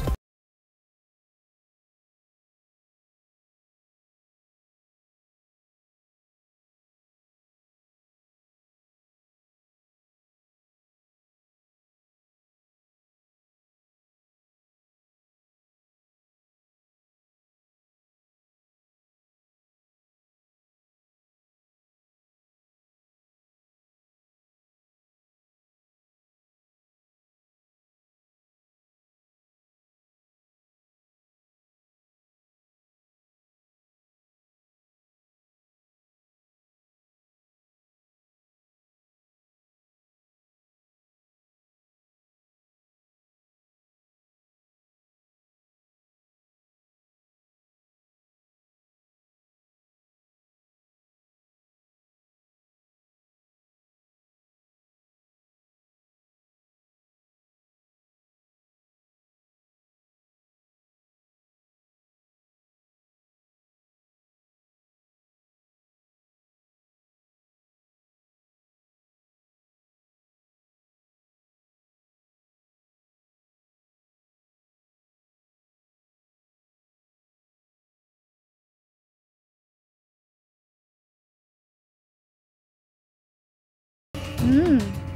हम्म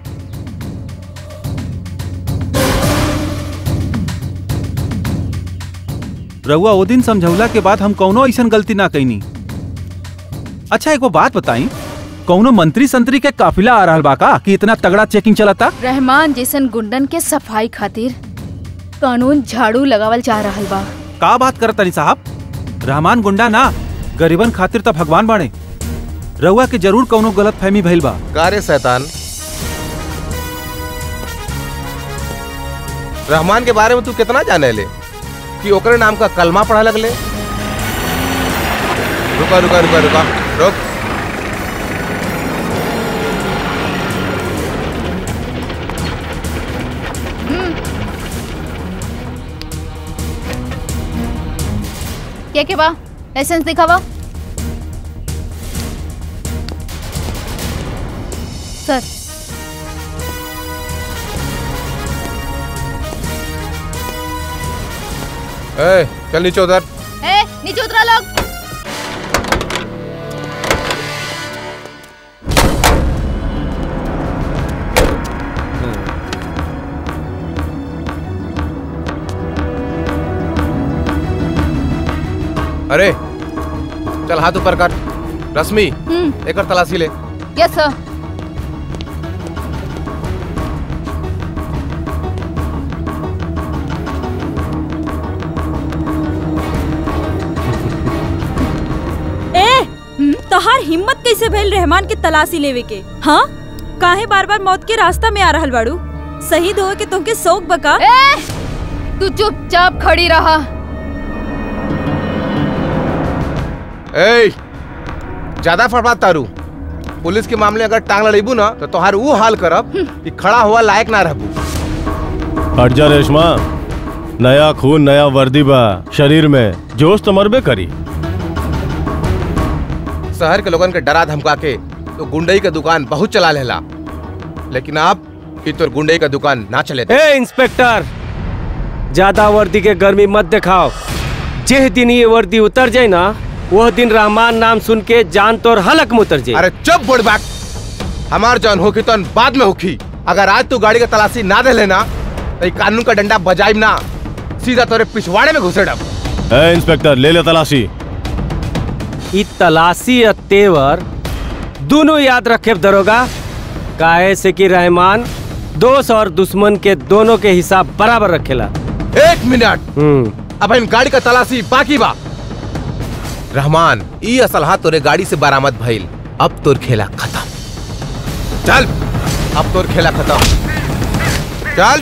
रउआ ओ दिन समझौला के बाद हम कौनो ऐसन गलती ना कैनी अच्छा एगो बात बताई कौनो मंत्री संतरी के काफिला आ रहल बा का कि इतना तगड़ा चेकिंग चलता रहमान जैसन गुंडन के सफाई खातिर कानून झाड़ू लगावल जा रहल बा का बात करत तनी साहब रहमान गुंडा ना गरीबन खातिर तो भगवान बाणे रउआ के जरूर कौनो गलत फहमी भइल बा गारे शैतान रहमान के बारे में तू कितना जाने ले कि ओकरे नाम का कलमा पढ़ा लगले रुका रुका रुका रुका रुक के के बा लाइसेंस दिखावा सर ए, चल नीचे उधर ए नीचे उतरा लोग अरे चल हाथ ऊपर कर रश्मि हम्म एक तलाशी ले यस सर ए तोहार हिम्मत कैसे भइल रहमान के तलाशी लेवे के हाँ काहे बार बार मौत के रास्ता में आ रहल बाड़ू शहीद होए के तुमके शौक बका ए तू चुपचाप खड़ी रहा ए ज्यादा फड़फड़ात तारू पुलिस के मामले अगर टांग लड़ेबू ना तो तोहार वो हाल करब कि खड़ा हुआ लायक ना रहबू हट जा रेशमा नया खून नया वर्दी बा शरीर में जोश तो मरबे करी शहर के लोगन के डरा धमका के तो गुंडई का दुकान बहुत चला लेला लेकिन आप ई तोर गुंडई का दुकान ना चले ए इंस्पेक्टर ज्यादा वर्दी के गर्मी मत दिखाओ जिस दिन ये वर्दी उतर जाए ना वह दिन रहमान नाम सुन के जान तोर हलक में उतर जाए अरे चुप बुढ़बाक हमार जान होगी तो बाद में होगी अगर आज तू गाड़ी का तलाशी ना दे लेना तो ये कानून का डंडा बजाइब ना सीधा तोरे पिछवाड़े में घुसे डब ए, इंस्पेक्टर ले ले तलाशी ई तलाशी और तेवर दोनों याद रखे दरोगा काहे से कि रहमान दोस्त और दुश्मन के दोनों के हिसाब बराबर रखेला एक मिनट अब इन गाड़ी का तलाशी बाकी बा रहमान ई असलहा तोरे गाड़ी से बरामद भइल अब तोर खेला खत्म चल अब तोर खेला खत्म चल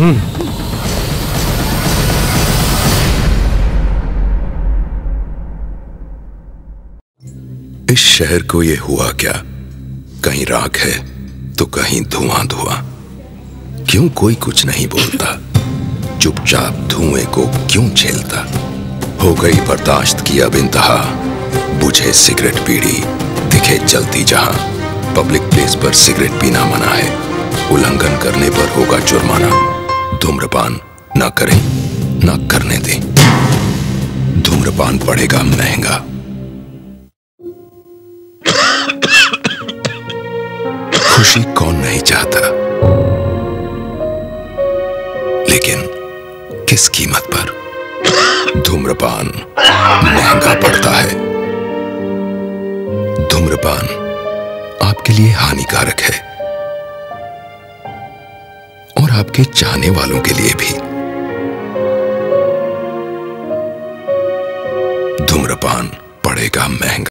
इस शहर को ये हुआ क्या कहीं राख है तो कहीं धुआं धुआं क्यों कोई कुछ नहीं बोलता चुपचाप धुएं को क्यों झेलता हो गई बर्दाश्त की अब इंतहा बुझे सिगरेट पीड़ी दिखे चलती जहां पब्लिक प्लेस पर सिगरेट पीना मना है उल्लंघन करने पर होगा जुर्माना धूम्रपान ना करें ना करने दें धूम्रपान पड़ेगा महंगा खुशी कौन नहीं चाहता लेकिन किस कीमत पर धूम्रपान महंगा पड़ता है धूम्रपान आपके लिए हानिकारक है और आपके चाहने वालों के लिए भी धूम्रपान पड़ेगा महंगा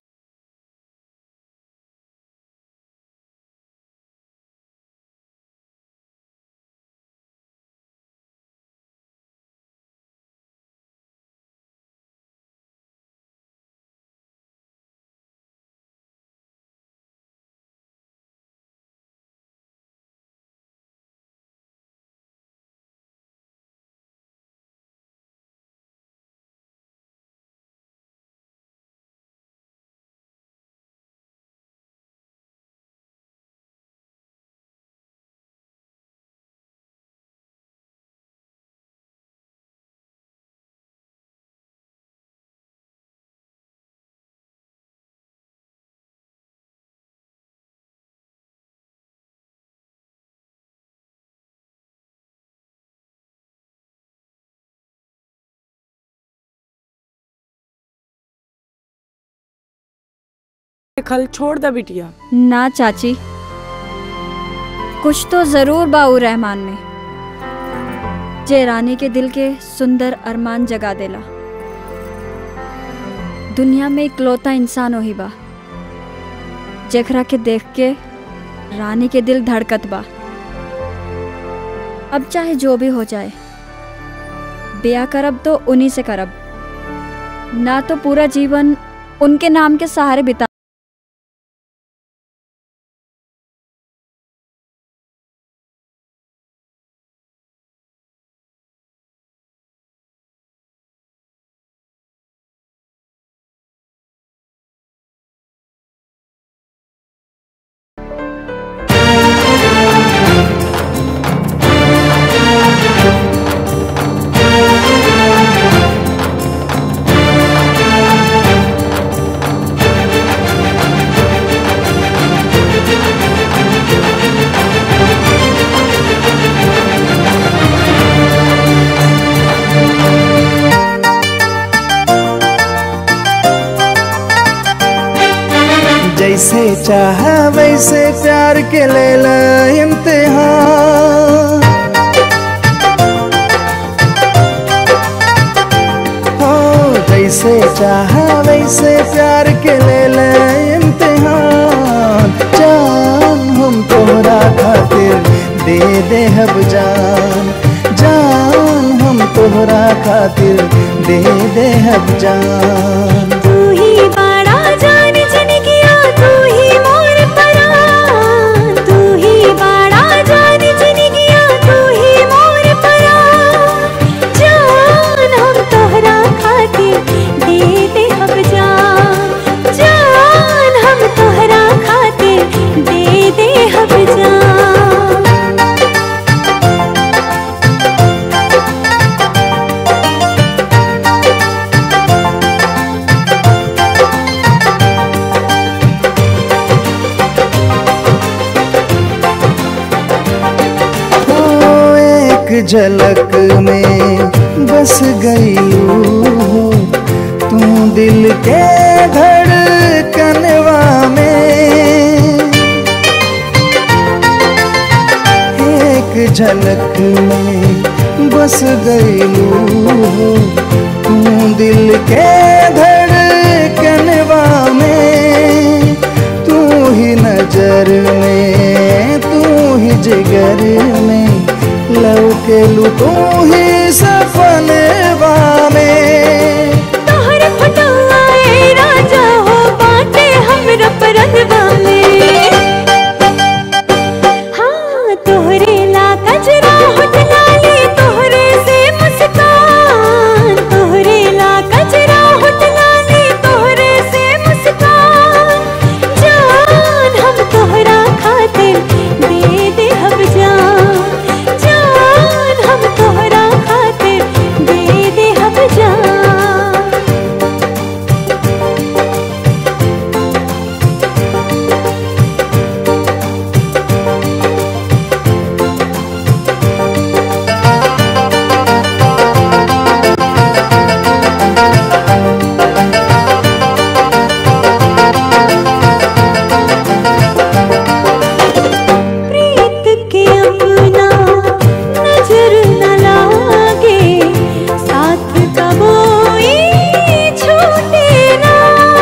खल छोड़ द बिटिया ना चाची कुछ तो जरूर बाऊ रहमान में जे रानी के दिल के सुंदर अरमान जगा देला दुनिया में इकलौता इंसान वही बा जेकरा के देख के रानी के दिल धड़कत बा अब चाहे जो भी हो जाए ब्याह करब तो उन्हीं से करब ना तो पूरा जीवन उनके नाम के सहारे बिता जैसे चाहा वैसे प्यार के ले ला इम्तिहान हो जैसे चाहा वैसे प्यार के ले ला इम्तिहान जान हम तोहरा खातिर दे दे हब जान जान हम तोहरा खातिर दे दे हब जान तू ही बड़ा जान जन किया तू ही मोर परान तू ही बड़ा जान जन किया तू ही मोर परान जान हम तोहरा खातिर दे दे हम जान जान हम तोहरा खातिर दे दे हम जान झलक में बस गई हो तू दिल के धड़कनवा में एक झलक में बस गई हो तू दिल के धड़कनवा में तू ही नजर में तू ही जिगर में लौके लू तू ही सपनवा में तोहर फटुआ ए राजा हो बाटे हमरा परनवा में हाँ तोहरे ला कजरा होठ लाली तोहरे से मुस्कान तोहरे ला कजरा होठ लाली तोहरे से मुस्कान जान हम तोहरा खातिर दे दे हम जान जान हम तोहरा खातिर दे दे हम जान प्रीत के अपना नजर न लागे साथ कबोई छूटे ना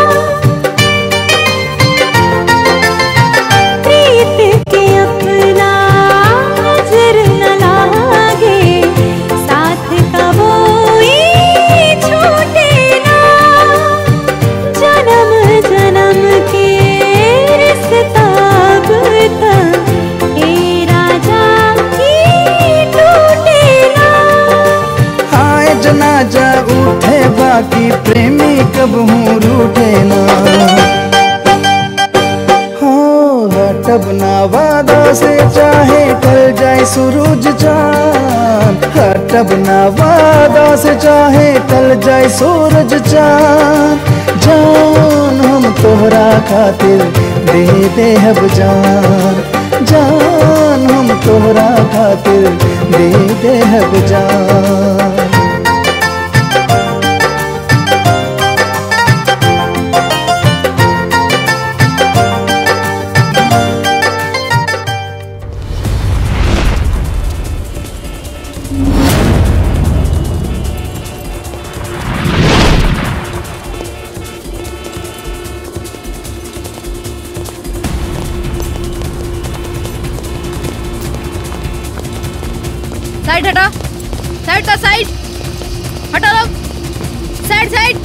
प्रीत के अपना नजर न लागे साथ कबोई छूटे ना जन्म जन्म के रिश्ता बुता ए राजा की टूटे ना हाय जनाजा उठे बाकी प्रेमी कब हूँ रूठे ना हो हटब ना वादा से चाहे टल जाए सूरज चांद हटब ना वादा से चाहे टल जाए सूरज चांद जान हम तोहरा खातिर दे दे हब जान जान हम तोहरा खातिर दे दे हब जान साइड हटा साइड का साइड हटा लोग साइड साइड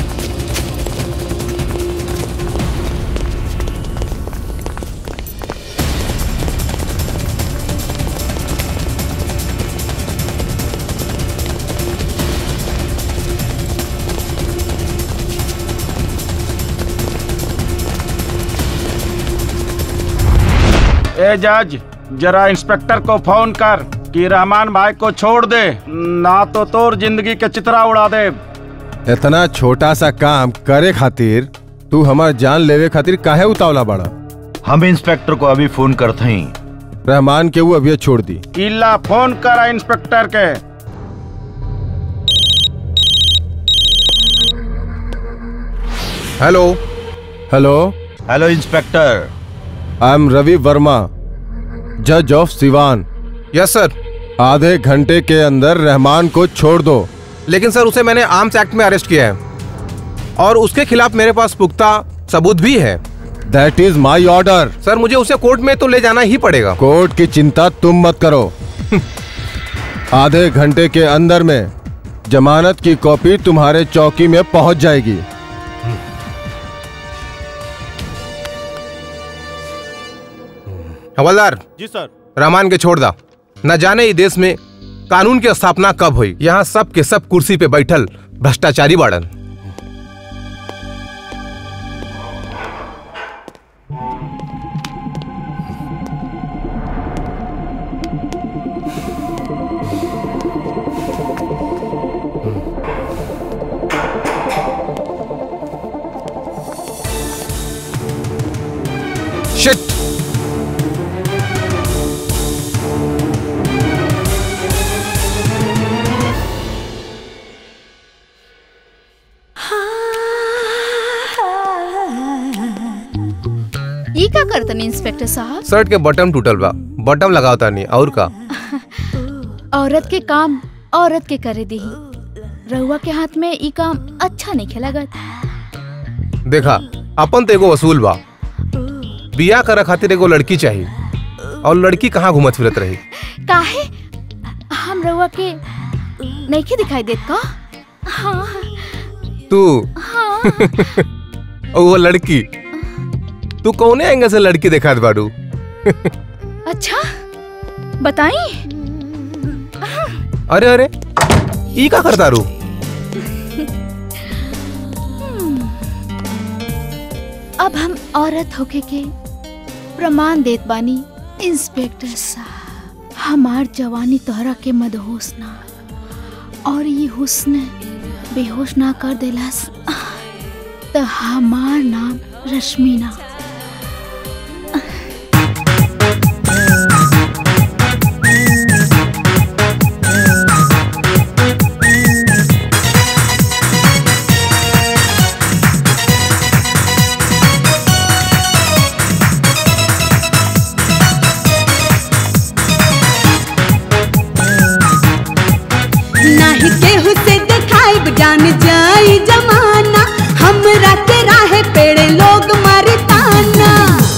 ए जज जरा इंस्पेक्टर को फोन कर कि रहमान भाई को छोड़ दे ना तो तोर जिंदगी के चित्रा उड़ा दे इतना छोटा सा काम करे खातिर तू हमार जान लेवे खातिर काहे उतावला बड़ा हम इंस्पेक्टर को अभी फोन करते हैं रहमान के वो अभी छोड़ दी इला फोन करा इंस्पेक्टर के hello hello hello inspector I am Ravi Verma जज ऑफ सिवान यस सर आधे घंटे के अंदर रहमान को छोड़ दो लेकिन सर उसे मैंने आर्म्स एक्ट में अरेस्ट किया है और उसके खिलाफ मेरे पास पुख्ता सबूत भी है that is my order sir मुझे उसे कोर्ट में तो ले जाना ही पड़ेगा कोर्ट की चिंता तुम मत करो आधे घंटे के अंदर में जमानत की कॉपी तुम्हारे चौकी में पहुंच जाएगी हवलदार जी सर रहमान के छोड़ दा न जाने ई देश में कानून की स्थापना कब हुई यहाँ सब के सब कुर्सी पे बैठल भ्रष्टाचारी बाड़न शिट ई का करतनी इंस्पेक्टर साहब शर्ट के बटन टूटल बा बटन लगावता नहीं और का औरत के काम औरत के करे दी रहुआ के हाथ में ई काम अच्छा नहीं खेलागत देखा अपन तो एगो वसूल बा बिया करे खातिर एगो लड़की चाहिए और लड़की कहाँ घूमत फिरत रही काहे हम रहुआ के नहीं के दिखाई देत का हाँ तू हाँ और वो लड़की तू कौने एंगल से लड़की दिखात बाड़ू अच्छा बताई अरे अरे ई का करता रू अब हम औरत होके के प्रमाण देत बानी इंस्पेक्टर साहब हमार जवानी तोहरा के मदहोश ना और ये हुस्न बेहोश ना कर देलस तो हमार नाम रश्मिना नाही केहू से देखाइब जान जाई जमाना हमरा के राहे पेड़े लोग मारी ताना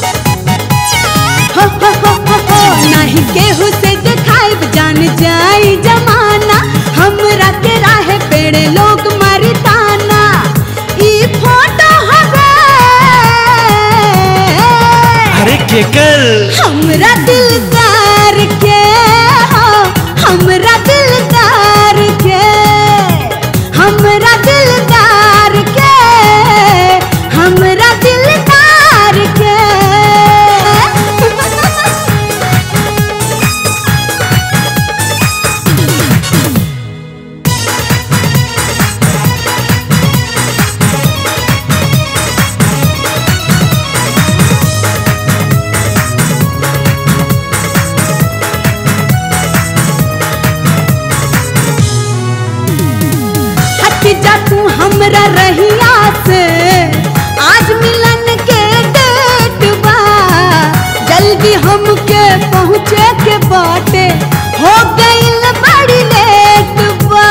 हो हो हो हो हो नाही केहू से देखाइब जान जाई जमाना हमरा के राहे पेड़े लोग मारी ताना ई फोटो हवे अरे केकर हमरा दिलदार के हो हमरा दिलदार के हमरा दिलदार के हमरा दिलदार के हट जा तू हमरा रहिया से आज मिलन के डेट बा जल्दी हमके पहुँचे के बाटे हो गइल बड़ी लेट बा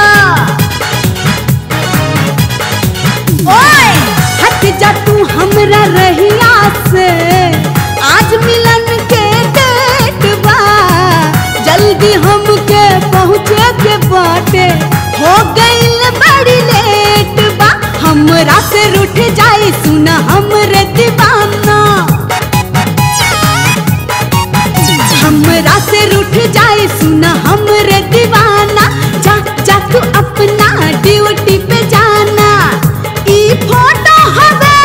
ओए हट जा तू हमरा रहिया से आज मिलन के डेट बा जल्दी हमके पहुँचे के बाटे हो गइल बड़ी लेट बा हमरा से रूठ जाई सुना हमरे दीवाना हमरा से रूठ जाई सुना हमरे दीवाना जा जा तू अपना ड्यूटी पे जाना ई फोटो हवे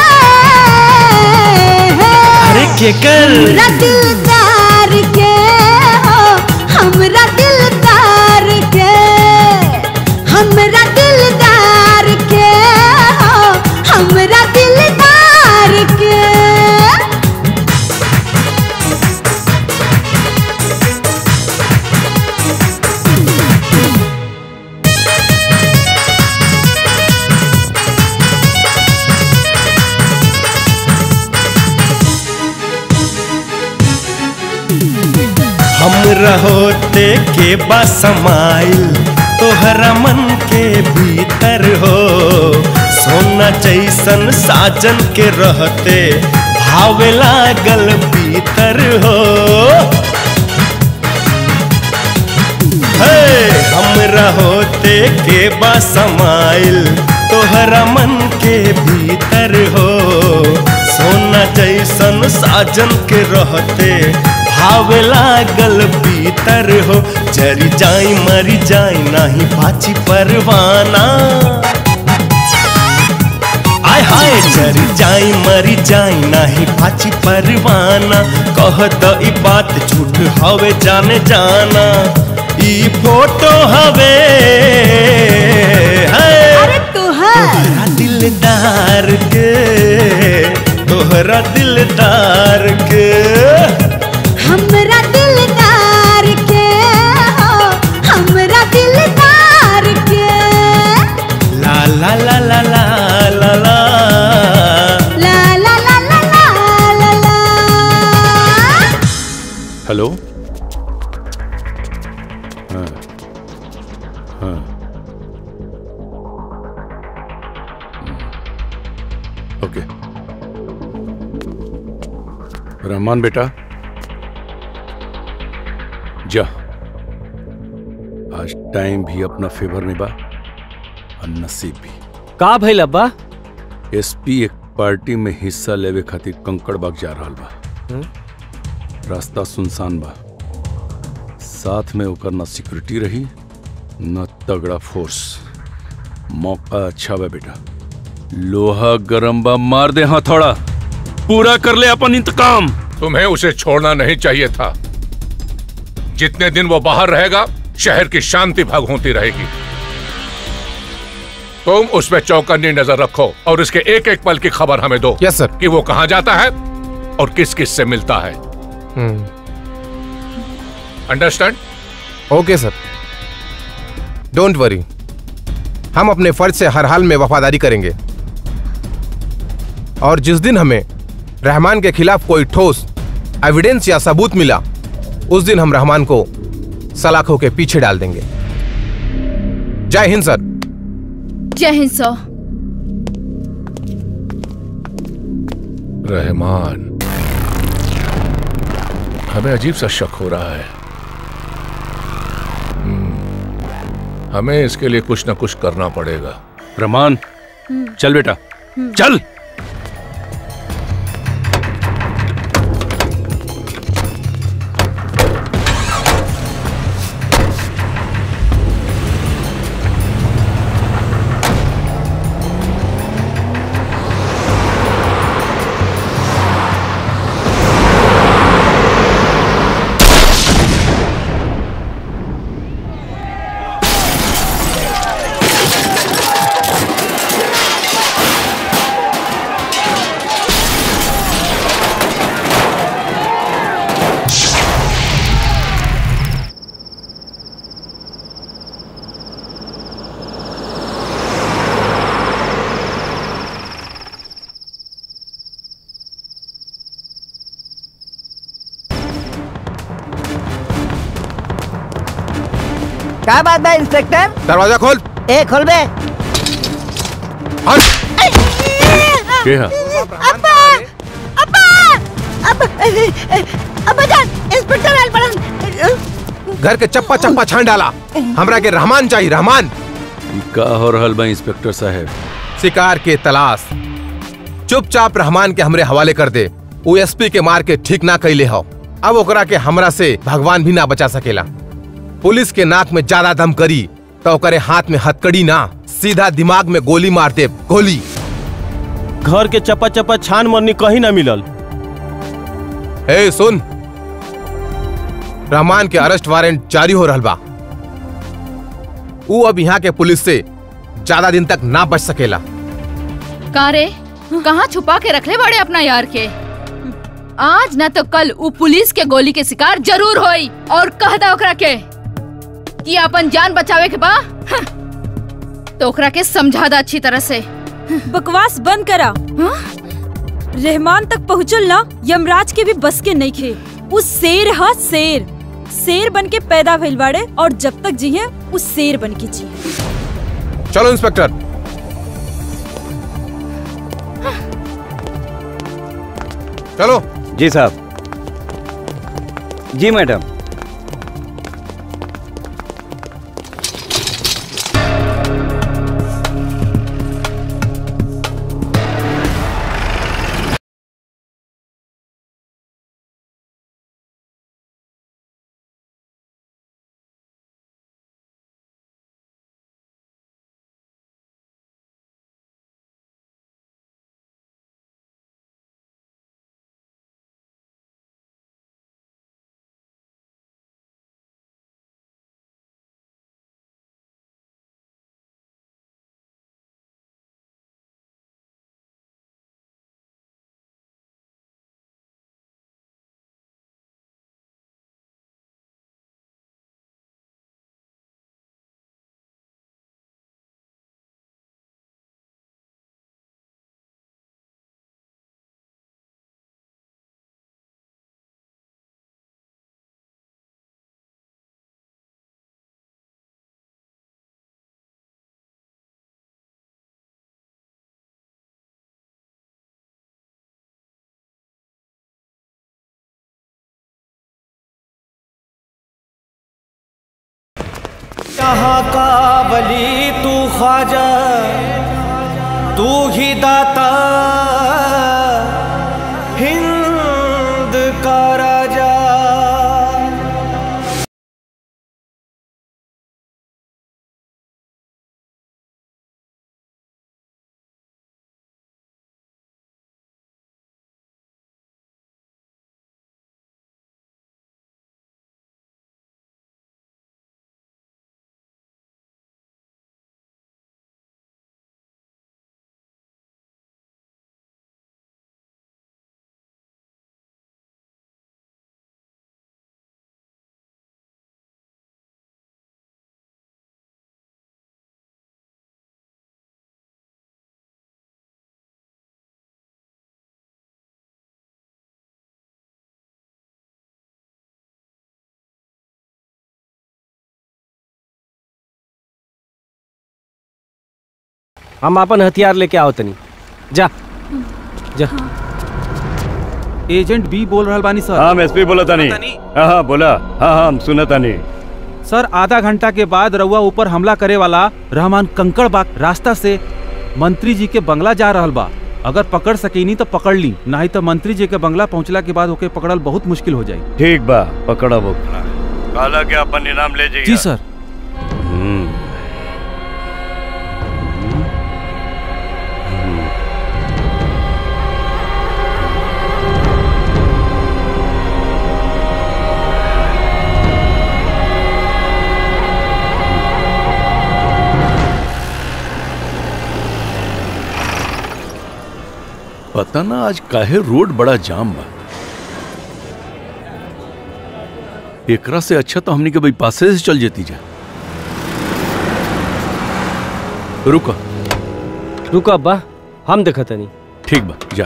अरे केकर हमरा दिलदार के हो हमरा दिलदार के हमरा दिलदार के हो हमरा दिलदार के हम रहोते के बसमाइल तोहरा मन के भीतर हो सोना जैसन साजन के रहते भावे लागल भीतर हो हे हम रहोते के बसमाइल तोहरा मन के भीतर हो सोना जैसन साजन के रहते भावे लागल भीतर हो जरी जाई मरी जाई नाही पाची परवाना आय हाय जरी जाई मरी जाई नाही पाची परवाना कह द ई बात झूठ हवे जाने जाना ई फोटो हवे अरे तोहरा दिलदार के तोहरा दिलदार के हमरा दिलदार के हो हमरा दिलदार के ला ला ला ला ला ला ला ला ला ला ला ला ला ला हेलो हाँ हाँ ओके रहमान बेटा जा आज टाइम भी अपना फेवर में बा और नसीब भी का भइल अब्बा एसपी एक पार्टी में हिस्सा लेवे खातिर कंकड़बाग जा रहल बा रास्ता सुनसान बा साथ में ओकर न सिक्योरिटी रही न तगड़ा फोर्स मौका अच्छा बा बेटा लोहा गरम बा मार दे हथौड़ा पूरा कर ले अपन इंतकाम तुम्हें उसे छोड़ना नहीं चाहिए था जितने दिन वो बाहर रहेगा शहर की शांति भंग होती रहेगी तुम उस पर चौकन्नी नजर रखो और इसके एक एक पल की खबर हमें दो यस सर कि वो कहाँ जाता है और किस किस से मिलता है understand okay sir don't worry हम अपने फर्ज से हर हाल में वफादारी करेंगे और जिस दिन हमें रहमान के खिलाफ कोई ठोस एविडेंस या सबूत मिला उस दिन हम रहमान को सलाखों के पीछे डाल देंगे जय हिंद सर जय हिंद सर रहमान हमें अजीब सा शक हो रहा है हम्म, हमें इसके लिए कुछ ना कुछ करना पड़ेगा रहमान चल बेटा चल क्या बात है इंस्पेक्टर दरवाजा खोल ए खोल बे के हा? अब्बा अब्बा अब्बा अब्बा जान इंस्पेक्टर आयल बड़न घर के चप्पा चप्पा छान डाला हमरा के रहमान चाहिए रहमान ई का हो रहल बा इंस्पेक्टर साहब शिकार के तलाश चुपचाप रहमान के हमरे हवाले कर दे वो एसपी के मार के ठीक ना कैले हो अब ओकरा के हमरा से भगवान भी ना बचा सकेला पुलिस के नाक में ज्यादा दम करी तो ओकरे हाथ में हथकड़ी ना सीधा दिमाग में गोली मार दे गोली घर के चपा चपा छान मरनी कहीं ना मिलल ए सुन रहमान के अरेस्ट वारंट जारी हो रहल बा ऊ अब यहाँ के पुलिस से ज्यादा दिन तक ना बच सकेला का रे कहाँ छुपा के रखले बड़े अपना यार के आज ना तो कल उ पुलिस के गोली के शिकार जरूर होई और कह दा ओकरा के कि अपन जान बचावे के बा हं, तो ओकरा के समझा दा अच्छी तरह से बकवास बंद करा रहमान तक पहुँचल ना यमराज के भी बस के नहीं खे उस शेर हा शेर शेर बन के पैदा भइल बाड़े और जब तक जिये उस शेर बन के जिये चलो इंस्पेक्टर चलो जी साहब जी मैडम जहाँ का वली तू ख्वाजा तू ही दाता हिंद का राजा हम अपन हथियार लेके आओ तनी जा जा एजेंट बी बोल रहल बानी सर हाँ एसपी बोला तानी हाँ हाँ बोला हाँ हाँ हम सुना तानी सर आधा घंटा के बाद रउआ ऊपर हमला करे वाला रहमान कंकड़ बाग रास्ता से मंत्री जी के बंगला जा रहल बा अगर पकड़ सकेनी तो पकड़ ली नहीं तो मंत्री जी के बंगला पहुंचला के बाद ओके पकड़ल बहुत मुश्किल हो जाई ठीक बा पकड़ा वो काला के अपन इनाम ले जाइए जी सर पता ना आज काहे रोड बड़ा जाम बा एकरा से अच्छा तो हमनी के भाई पासे से चल जेती जा रुको रुको अब्बा हम देखा तनी ठीक बा जा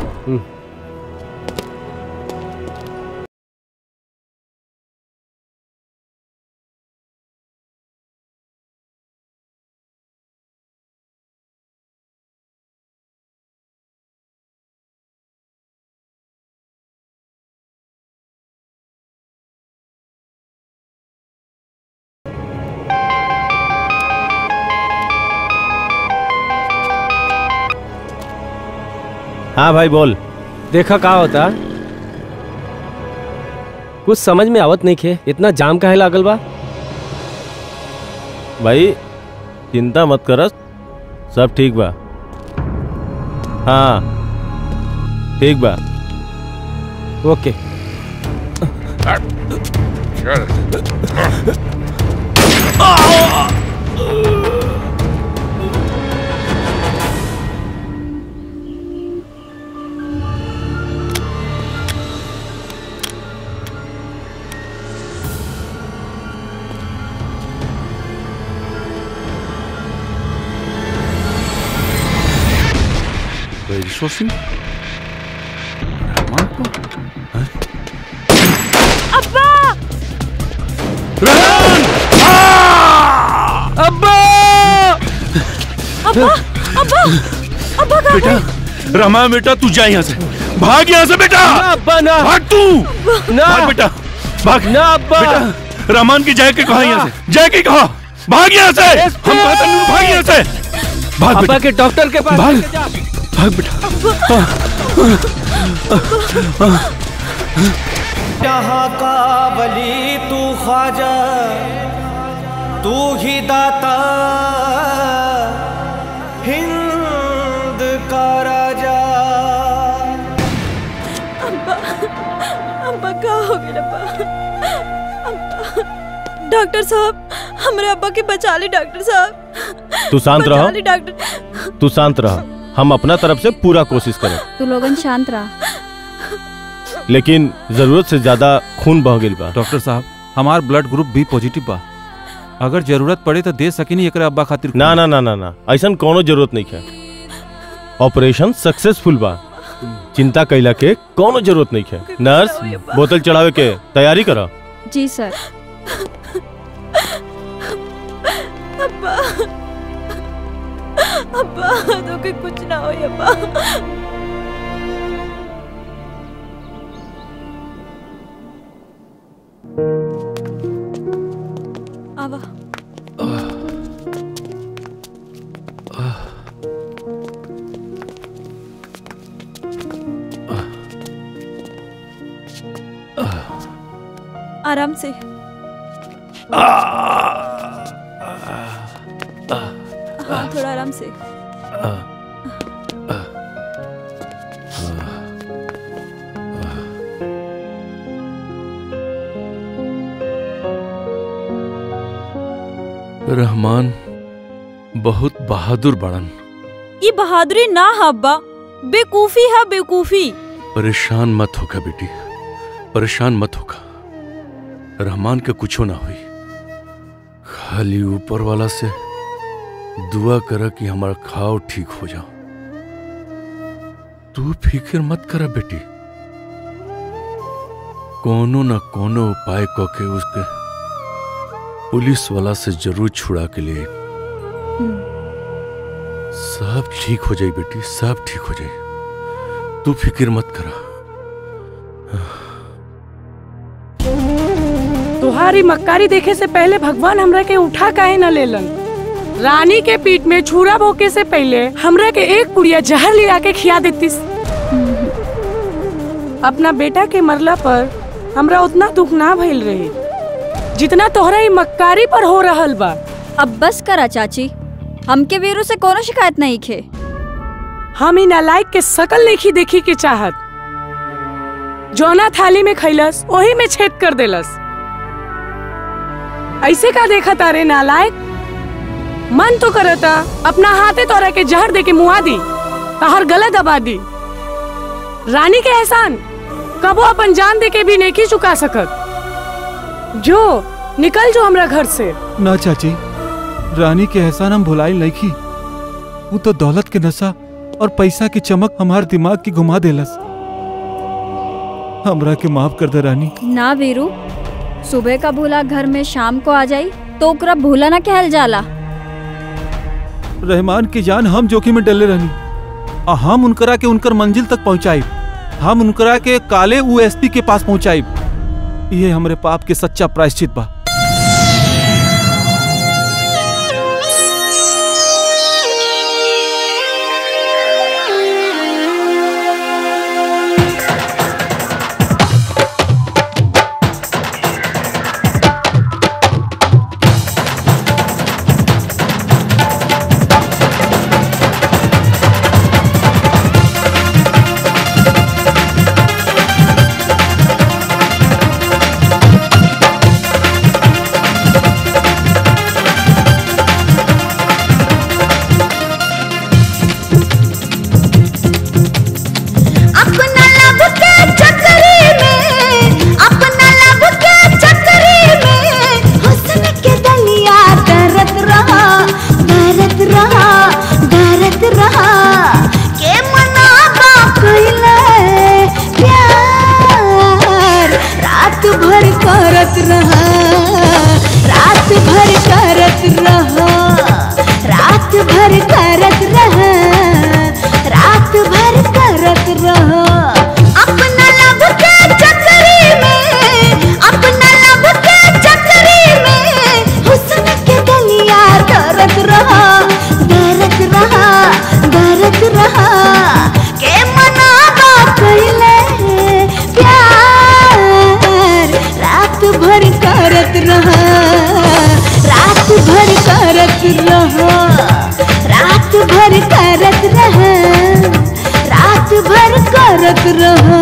हाँ भाई बोल देखा का होता कुछ समझ में आवत नहीं खे इतना जाम काहे लागल बा भाई चिंता मत करस सब ठीक बा हाँ ठीक बा ओके राजेश्वर सिंह रहमान को हैं? अब्बा अब्बा अब्बा अब्बा अब्बा कहाँ बेटा गए? रहमान बेटा तू जा यहाँ से भाग यहाँ से बेटा अब्बा ना भाग तू ना भाग बेटा भाग ना अब्बा बेटा रहमान की जाए के कहा यहाँ से जाए के कहा भाग यहाँ से हम कहते हैं भाग यहाँ से भाग अब्बा बेटा के डॉक्टर के पास भाग। लेके जा। भाग बेटा जहाँ का वली तू ख्वाजा तू ही दाता हिंद का राजा अब्बा अब्बा का हो गया अब्बा अब्बा डॉक्टर साहब हमारे अब्बा के बचा ली डॉक्टर साहब तू शांत बचा रहो। ली डॉक्टर तू शांत रह हम अपना तरफ से पूरा कोशिश करें तू लोगन शांत रहा लेकिन जरूरत से ज्यादा खून बह गई बा डॉक्टर साहब हमार ब्लड ग्रुप भी पॉजिटिव बा अगर जरूरत पड़े तो दे सकिनी एकरे अब्बा खातिर ना ना ना ना ना ऐसा कोनो जरूरत नहीं है ऑपरेशन सक्सेसफुल बा चिंता कैला के कोनो जरूरत नहीं है नर्स बोतल चढ़ावे के तैयारी करा जी सर अब्बा अब्बा तो के कुछ ना हो अब्बा आवा आराम से हाँ थोड़ा आराम से रहमान बहुत बहादुर बड़न ये बहादुरी ना हब्बा बेकूफी है बेकूफी परेशान मत होगा बेटी परेशान मत होगा रहमान के कुछो ना हुई खाली ऊपर वाला से दुआ कर कि हमारा खाओ ठीक हो जाओ तू फिक्र मत कर बेटी कोनो ना कोनो उपाय करके उसके पुलिस वाला से जरूर छुड़ा के लिए सब ठीक हो जाए बेटी सब ठीक हो जाए तू फिक्र मत करा तुम्हारी मक्कारी देखे से पहले भगवान हमरा के उठा काहे न लेलन रानी के पीठ में छुरा भोके से पहले हमरा के एक पुड़िया जहर लिया के खिया देती अपना बेटा के मरला पर हमरा उतना दुख ना भइल रहे जितना तोहरा ई मक्कारी पर हो रहल बा अब बस करा चाची हमके वीरू से कोनो शिकायत नहीं खे हम इ नालायक के शकल नहीं देखी के चाहत जोना थाली में खैलस वही में छेद कर देलस ऐसे का देखा तारे नालायक मन तो करता अपना हाथे तोरा के जहर दे के मुआ दी तहर गला दबा दी रानी के एहसान कबो अपन जान दे के भी नहीं चुका सकत जो निकल जो हमरा घर से ना चाची रानी के एहसान हम भुलाई नहीं की वो तो दौलत के नशा और पैसा की चमक हमार दिमाग की घुमा देलस हमरा के माफ कर दे रानी ना वीरू सुबह का भूला घर में शाम को आ जाई तो ओकरा भूला ना कहल जाला रहमान की जान हम जोखिम में डले रहनी आ हम उनकरा के उनकर मंजिल तक पहुंचाई हम उनकरा के काले यूएसपी के पास पहुंचाई ये हमरे पाप के सच्चा प्रायश्चित बा अपना लब के चक्करी में अपना लब के चक्करी में हुस्न के दलिया डरत रहा डरत रहा डरत रहा के मनाबा कइले प्यार रात भर करत रहा रात भर करत रहा रात भर करत रहा रात भर करत रहा अपना लब के चक्करी में अपना लब के चक्करी में हुस्न के गलिया डरत रहा डरत रहा डरत रहा के मनाबा कइले प्यार रात भर करत रहा रात भर करत रहा रात भर करत रहा रात भर करत रहा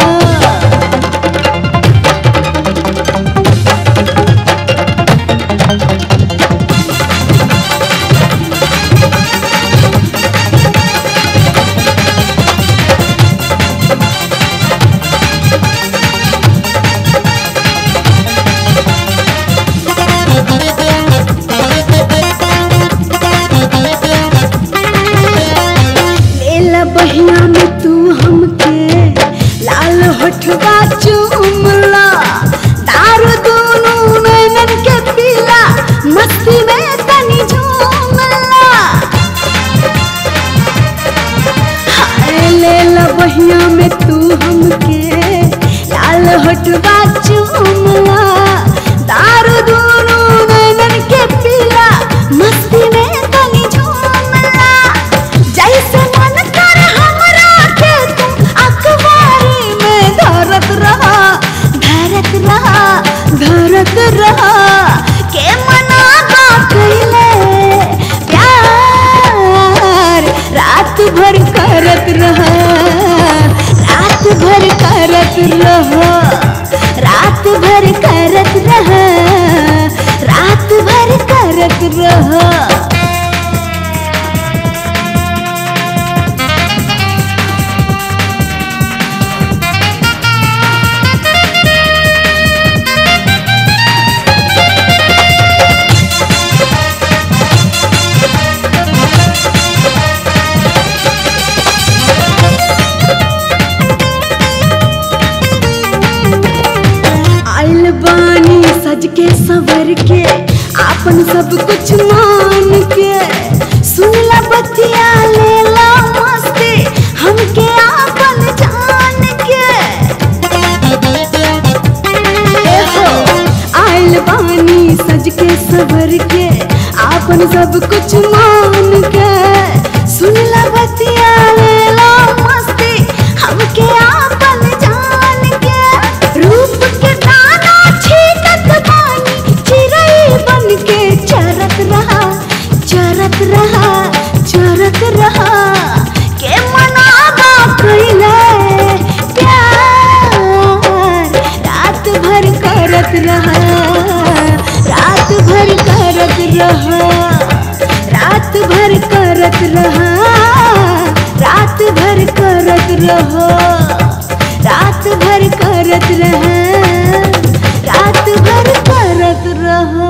लेला बहिया में तू हमके लाल होठवा चूमला दारू दोनों नैनन के पीला मस्ती में तनी झूमला हाय लेला बहिया में तू हमके लाल होठवा चूमला दारू दोनों नैनन के पीला मस्ती में तनी झूमला जैसे मन कर हमरा के तुम अखबारी में धरत रहा के सवर के आपन सब कुछ मान के सुन ला बतिया ले ला मस्ती हमके आपन जान के ए हो, आइल बानी सज के सवर के आपन सब कुछ मान के सुन ला बतिया ले ला मस्ती हमके आपन जान के रूप के दाना छीटत बानी चिड़ै बन के चरत रहा चरत रहा चरत रहा के मनावा कइले प्यार रात भर करत रहा रात भर करत रहा रात भर करत रहा रात भर करत रहो रात भर करत रहा रात भर करत रहो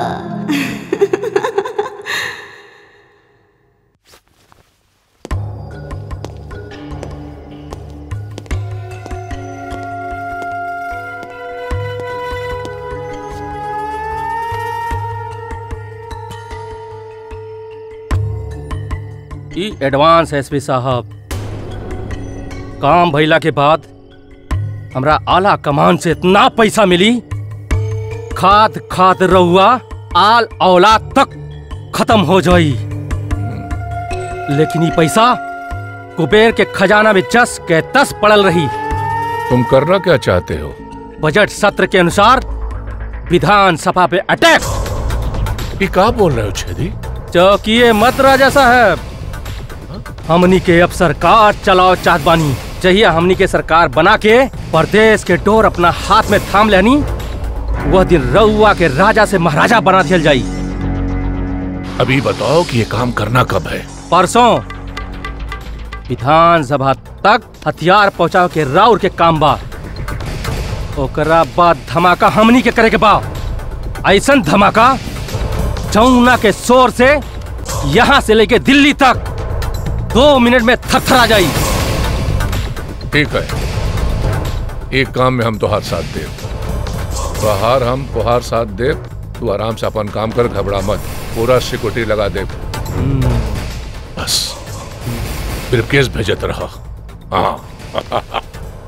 ई एडवांस एसपी साहब काम भइला के बाद हमरा आला कमान से इतना पैसा मिली खाद खाद रहुआ आल औलाद तक खत्म हो जाई लेकिन ये पैसा कुबेर के खजाना में जस के तस पड़ल रही तुम करना क्या चाहते हो बजट सत्र के अनुसार विधानसभा पे अटैक ये क्या बोल रहे हो छेदी चौकिए मत राजा साहब हमनी के अब सरकार चलाओ चाहत बानी चाहिए हमनी के सरकार बना के प्रदेश के डोर अपना हाथ में थाम लेनी वह दिन रउआ के राजा से महाराजा बना दिया जाई अभी बताओ कि ये काम करना कब है परसों विधानसभा तक हथियार पहुंचाओ के राउर के काम बा ओकरा बाद धमाका हमनी के करे के बा ऐसन धमाका जमुना के शोर से यहाँ से लेके दिल्ली तक दो मिनट में थरथरा जाई ठीक है एक काम में हम तुहार साथ देव बाहर हम तुहार साथ देव तू आराम से अपन काम कर घबरा मत पूरा सिक्योरिटी लगा दे बस ब्रीफकेस भेजत रहा हाँ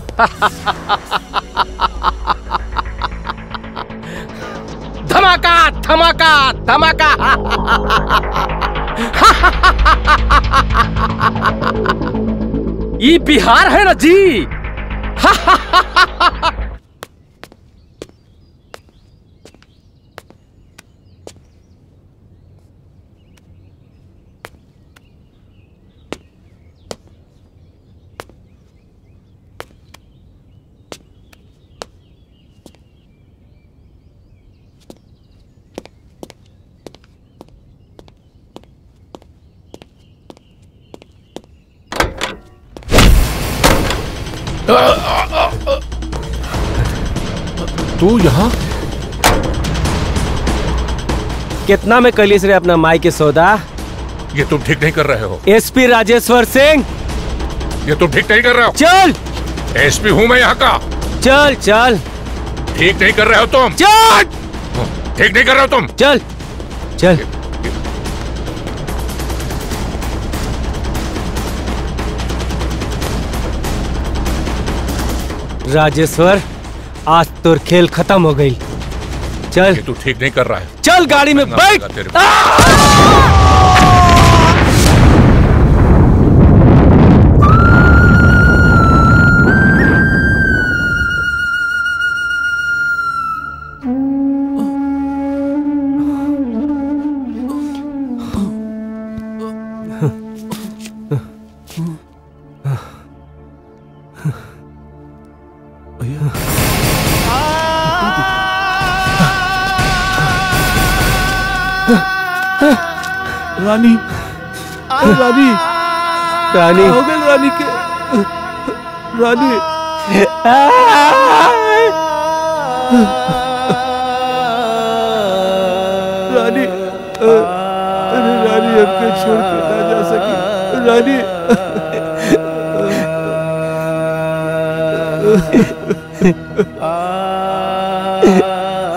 धमाका धमाका धमाका ये बिहार है ना जी तू यहाँ कितना में कलिस रे अपना माई के सौदा ये तुम ठीक नहीं कर रहे हो एसपी राजेश्वर सिंह ये तुम ठीक नहीं कर रहे हो चल एसपी हूँ मैं यहाँ का चल चल ठीक नहीं कर रहे हो तुम चल ठीक नहीं कर रहे हो तुम चल चल राजेश्वर आज तोर खेल खत्म हो गई चल ये तू ठीक नहीं कर रहा है चल गाड़ी में करना बैठ पड़ेगा तेरे को। रानी रानी रानी हो गई रानी के रानी रानी अरे रानी हमके छोड़ के ना जा सकी रानी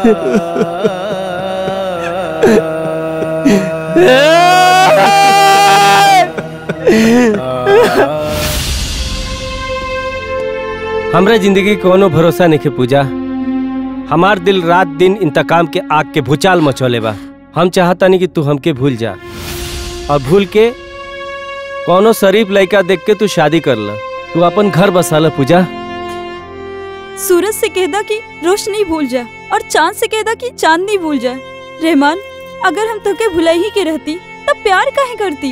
हमरा जिंदगी के कोनो भरोसा नहीं पूजा हमार दिल रात दिन इंतकाम के आग के भूचाल मचोले बा हम चाहता नहीं कि तू हमके भूल जा और भूल के कोनो शरीफ लड़का देख के तू शादी कर ल तू अपन घर बसा ल पूजा सूरज से कहदा कि रोशनी भूल जा और चांद से कहदा कि चांदनी भूल जा रहमान अगर हम तुके भुलाई ही के रहती तब प्यार काहे करती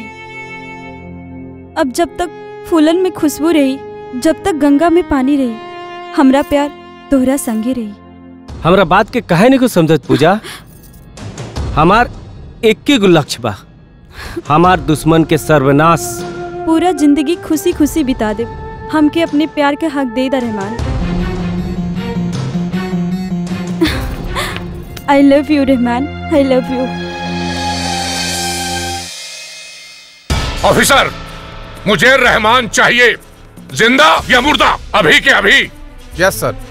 अब जब तक फूलन में खुशबू रही जब तक गंगा में पानी रही हमरा प्यार तोहरा संगे रही हमरा बात के कहे नहीं कुछ समझत पूजा हमार एक ही गो लक्ष्य बा हमार दुश्मन के सर्वनाश पूरा जिंदगी खुशी खुशी बिता दे हमके अपने प्यार के हक दे दा Rahman I love you Rahman I love you officer मुझे रहमान चाहिए जिंदा या मुर्दा अभी के अभी yes sir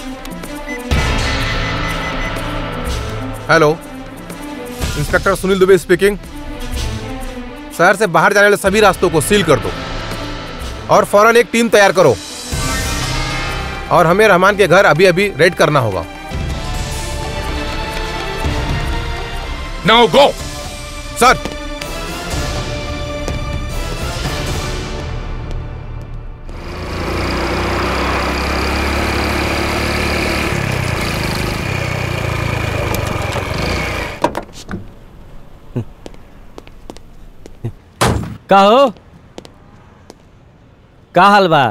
hello inspector Sunil Dubey speaking शहर से बाहर जाने वाले सभी रास्तों को सील कर दो और फौरन एक टीम तैयार करो और हमें रहमान के घर अभी अभी रेड करना होगा नाउ गो सर का हो का हाल बा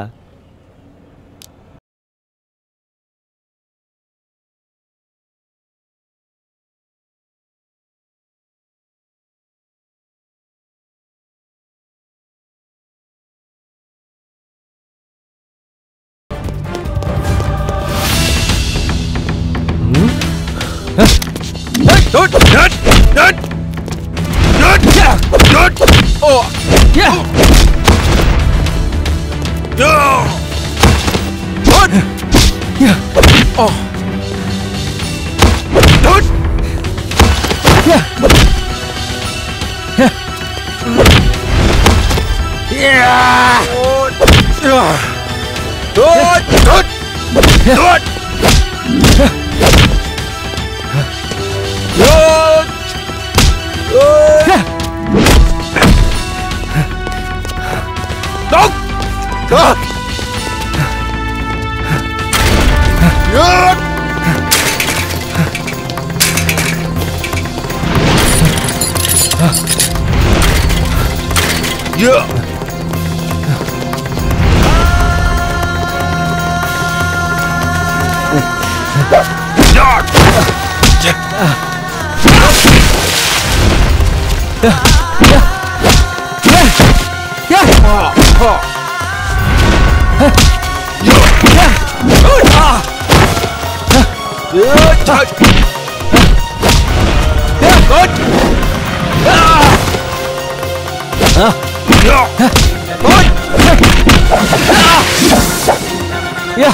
या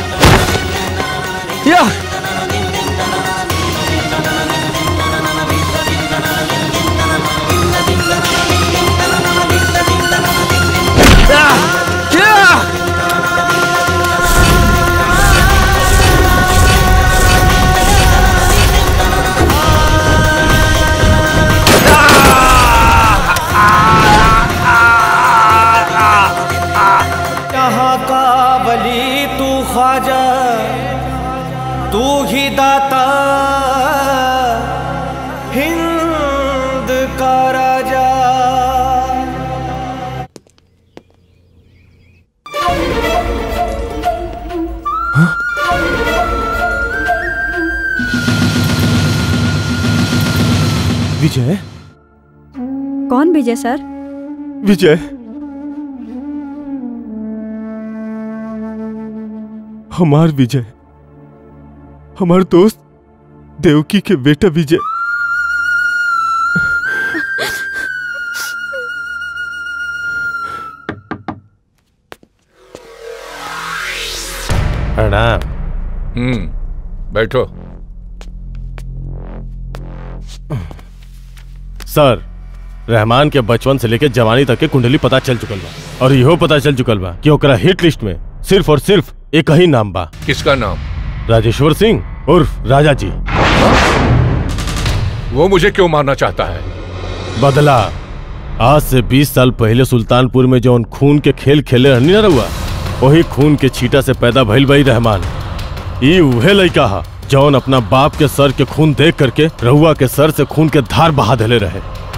या यहाँ का वली तू ख्वाजा तू ही दाता हिंद का राजा विजय कौन विजय सर विजय हमार विजय हमार दोस्त देवकी के बेटा विजय प्रणाम हम्म बैठो सर रहमान के बचपन से लेके जवानी तक के कुंडली पता चल चुकल बा और इहो पता चल चुकल बा कि ओकरा हिट लिस्ट में सिर्फ और सिर्फ एक ही नाम बा किसका नाम राजेश्वर सिंह उर्फ राजा जी वो मुझे क्यों मारना चाहता है बदला आज से 20 साल पहले सुल्तानपुर में जौन खून के खेल खेले रहनी ना रहुआ वही खून के छीटा से पैदा भइल भाई रहमान ई उहे लइका हा जौन अपना बाप के सर के खून देख करके रहुआ के सर से खून के धार बहा देले रहे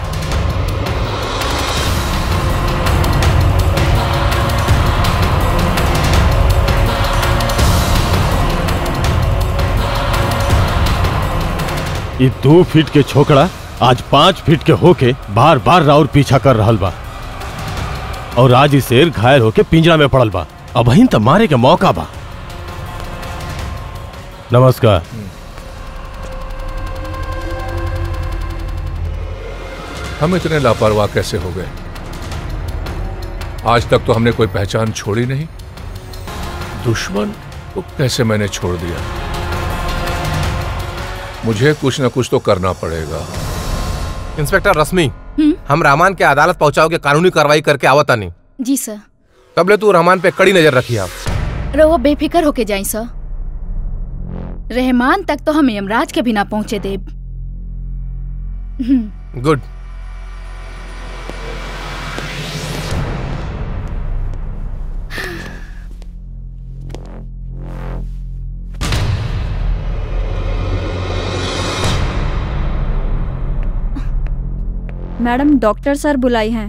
ये दो फीट के छोकरा आज पांच फीट के होके बार बार राउर पीछा कर रहल बा और आज ही शेर घायल होके पिंजरा में पड़ल बा अब ही तो मारे के मौका बा नमस्कार हम इतने लापरवाह कैसे हो गए आज तक तो हमने कोई पहचान छोड़ी नहीं दुश्मन को कैसे मैंने छोड़ दिया मुझे कुछ ना कुछ तो करना पड़ेगा इंस्पेक्टर रश्मि हम रहमान के अदालत पहुंचाओगे कानूनी कार्रवाई करके आवता नहीं जी सर कबले तू रहमान पे कड़ी नजर रखी आप रहुआ बेफिक्र होके जाई सर रहमान तक तो हम यमराज के बिना पहुंचे देव hmm, good madam doctor sir बुलाई हैं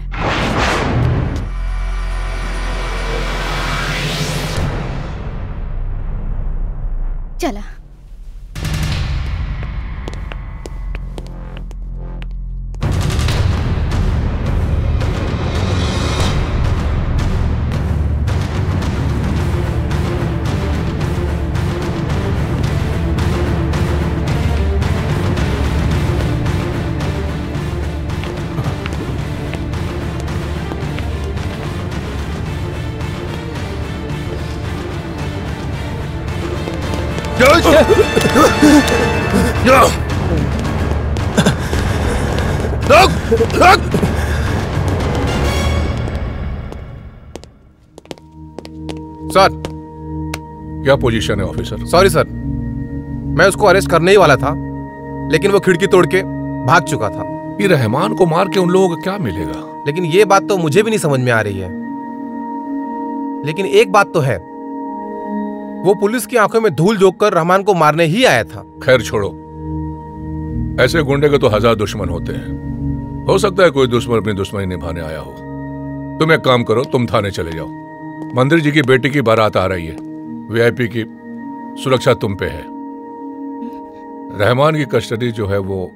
चला सर क्या पोजीशन है ऑफिसर सॉरी सर मैं उसको अरेस्ट करने ही वाला था लेकिन वो खिड़की तोड़ के भाग चुका था ये रहमान को मार के उन लोगों को क्या मिलेगा लेकिन ये बात तो मुझे भी नहीं समझ में आ रही है लेकिन एक बात तो है वो पुलिस की आंखों में धूल झोंक कर रहमान को मारने ही आया था खैर छोड़ो ऐसे गुंडे के तो हजार दुश्मन होते हैं हो सकता है कोई दुश्मन अपनी दुश्मनी निभाने आया हो तुम एक काम करो तुम थाने चले जाओ मंदिर जी की बेटी की बारात आ रही है वीआईपी की सुरक्षा तुम पे है रहमान की कस्टडी जो है वो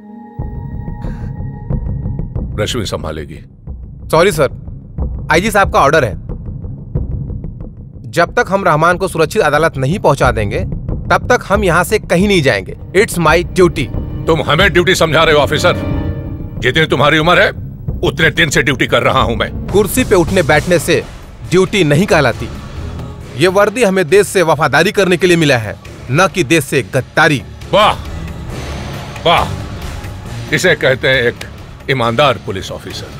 रश्मि संभालेगी सॉरी सर आईजी साहब का ऑर्डर है जब तक हम रहमान को सुरक्षित अदालत नहीं पहुंचा देंगे तब तक हम यहाँ से कहीं नहीं जाएंगे इट्स माई ड्यूटी तुम हमें ड्यूटी समझा रहे हो ऑफिसर जितनी तुम्हारी उम्र है उतने दिन से ड्यूटी कर रहा हूं मैं कुर्सी पे उठने बैठने से ड्यूटी नहीं कहलाती ये वर्दी हमें देश से वफादारी करने के लिए मिला है न कि देश से गद्दारी वाह वाह इसे कहते हैं एक ईमानदार पुलिस ऑफिसर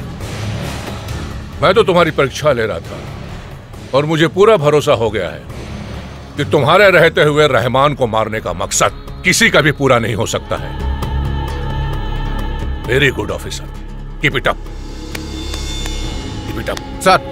मैं तो तुम्हारी परीक्षा ले रहा था और मुझे पूरा भरोसा हो गया है कि तुम्हारे रहते हुए रहमान को मारने का मकसद किसी का भी पूरा नहीं हो सकता है very good officer keep it up keep it up sir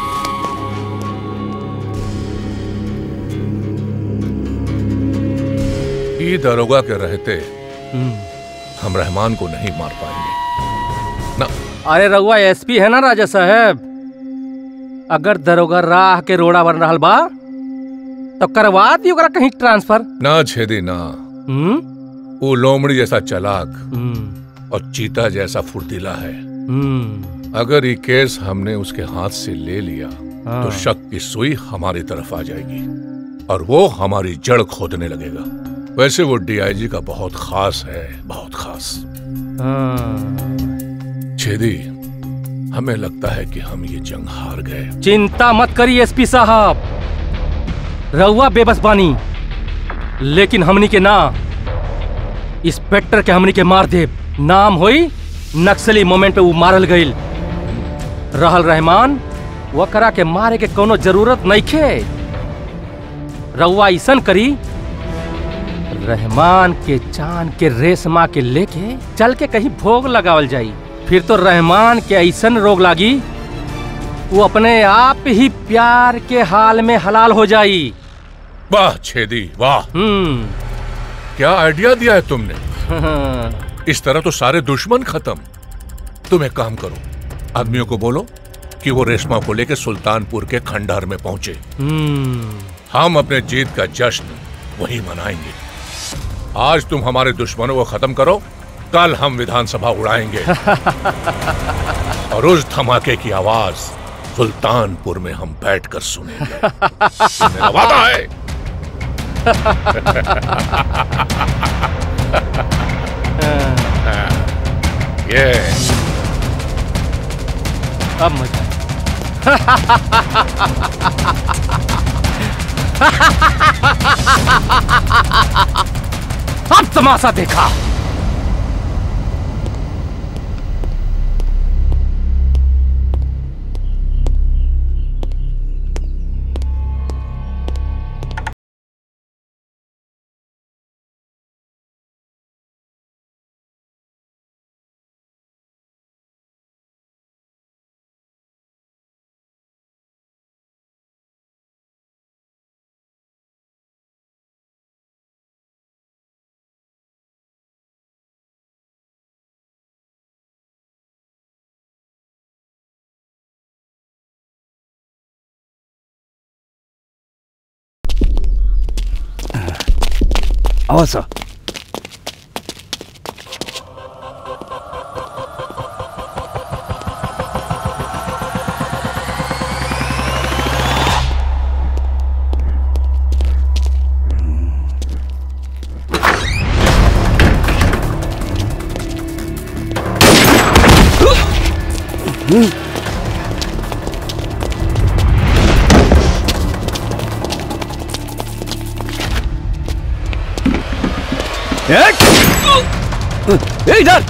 ई दरोगा के रहते हम रहमान को नहीं मार पाएंगे ना अरे रघुआ एसपी है ना राजा साहब अगर दरोगा राह के रोड़ा बन रहा बा तो करवा दी ओकरा कहीं ट्रांसफर ना छेदी ना वो लोमड़ी जैसा चालाक और चीता जैसा फुर्तीला है अगर ये केस हमने उसके हाथ से ले लिया तो हाँ। शक की सुई हमारी तरफ आ जाएगी और वो हमारी जड़ खोदने लगेगा वैसे वो डीआईजी का बहुत खास है बहुत खास छेदी हमें लगता है कि हम ये जंग हार गए चिंता मत करिए एसपी साहब रहुआ बेबस बानी लेकिन हमनी के ना इंस्पेक्टर के हमनी के मार दे नाम होई नक्सली मोमेंट पे वो मारल गईल रहल रहमान वकरा के मारे के कोनो जरूरत नहीं खे रउआ ऐसन करी रहमान के चांद के रेशमा के लेके चल के कहीं भोग लगावल जाई फिर तो रहमान के ऐसन रोग लागी वो अपने आप ही प्यार के हाल में हलाल हो जाई वाह छेदी वाह हम्म क्या आइडिया दिया है तुमने इस तरह तो सारे दुश्मन खत्म तुम एक काम करो आदमियों को बोलो कि वो रेशमा को लेकर सुल्तानपुर के खंडहर में पहुंचे हम्म हम अपने जीत का जश्न वहीं मनाएंगे आज तुम हमारे दुश्मनों को खत्म करो कल हम विधानसभा उड़ाएंगे और उस धमाके की आवाज सुल्तानपुर में हम बैठकर सुनेंगे ये मेरा वादा है ये अब मजा अब तमाशा देखा आओ सर ए, इधर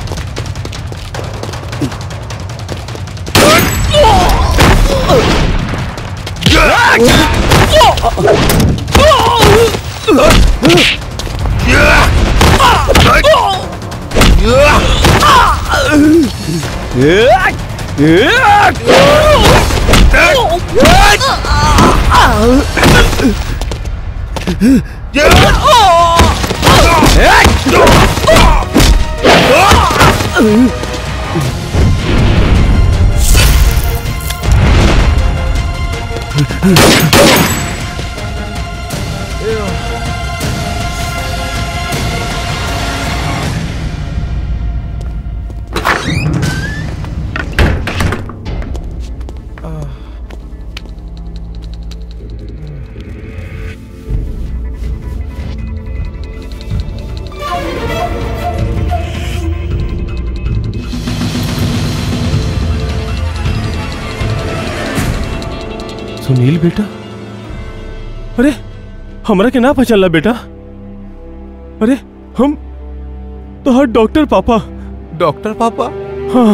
सुनील बेटा अरे हमरा के ना पहचानला बेटा अरे हम तो हर डॉक्टर पापा डॉक्टर पापा हाँ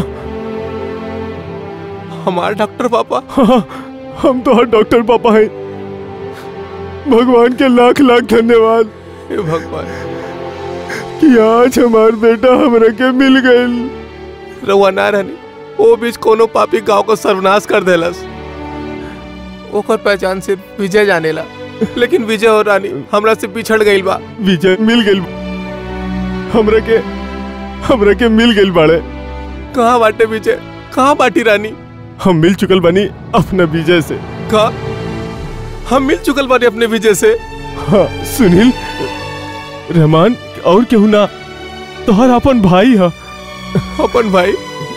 हमारे डॉक्टर पापा हाँ हम तो हर डॉक्टर पापा हैं भगवान के लाख लाख धन्यवाद हे भगवान कि आज हमार बेटा हमरा के मिल गए रउआ ना रहनी ओ बीच कोनो पापी गांव को सर्वनाश कर देलस ओकर पहचान से विजय जानेला लेकिन विजय और रानी हमरा से बिछड़ गईल बा विजय मिल गई हमरा के हमरा के मिल गई बाड़े कहाँ बाटे विजय कहाँ बाटी रानी हम मिल चुकल बनी अपना विजय से कहा हम मिल चुकल बानी अपने विजय से हाँ सुनील रहमान और केहू ना तोहर अपन भाई है अपन भाई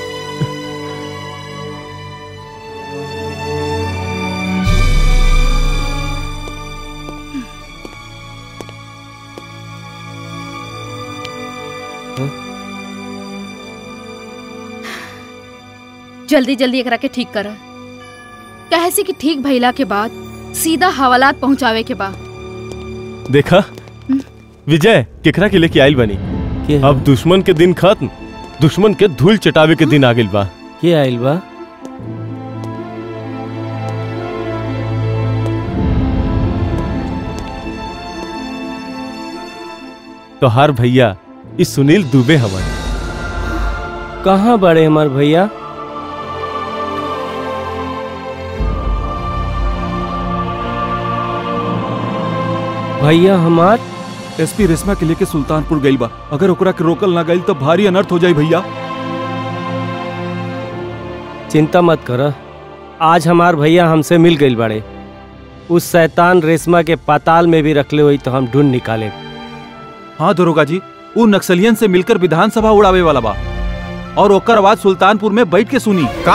जल्दी जल्दी एकरा के ठीक कर कहे से कि ठीक भइला के बाद सीधा हवालात पहुंचावे के बा देखा विजय केकरा के लेके आइल बनी अब दुश्मन के दिन खत्म दुश्मन के धूल चटावे के दिन आ गइल बा के आइल बा तो हर भैया इस सुनील दुबे हमारे कहाँ बड़े हमार भैया भैया हमार एसपी रेशमा के लेके सुल्तानपुर गइल बा अगर ओकरा के रोकल ना गइल तो भारी अनर्थ हो जाई भैया चिंता मत कर आज हमार भैया हमसे मिल गई बड़े उस शैतान रेशमा के पाताल में भी रखले हुई तो हम ढूंढ निकाले हाँ दरोगा जी वो नक्सलियन से मिलकर विधानसभा उड़ावे वाला बा और ओकर आवाज सुल्तानपुर में बैठ के सुनी का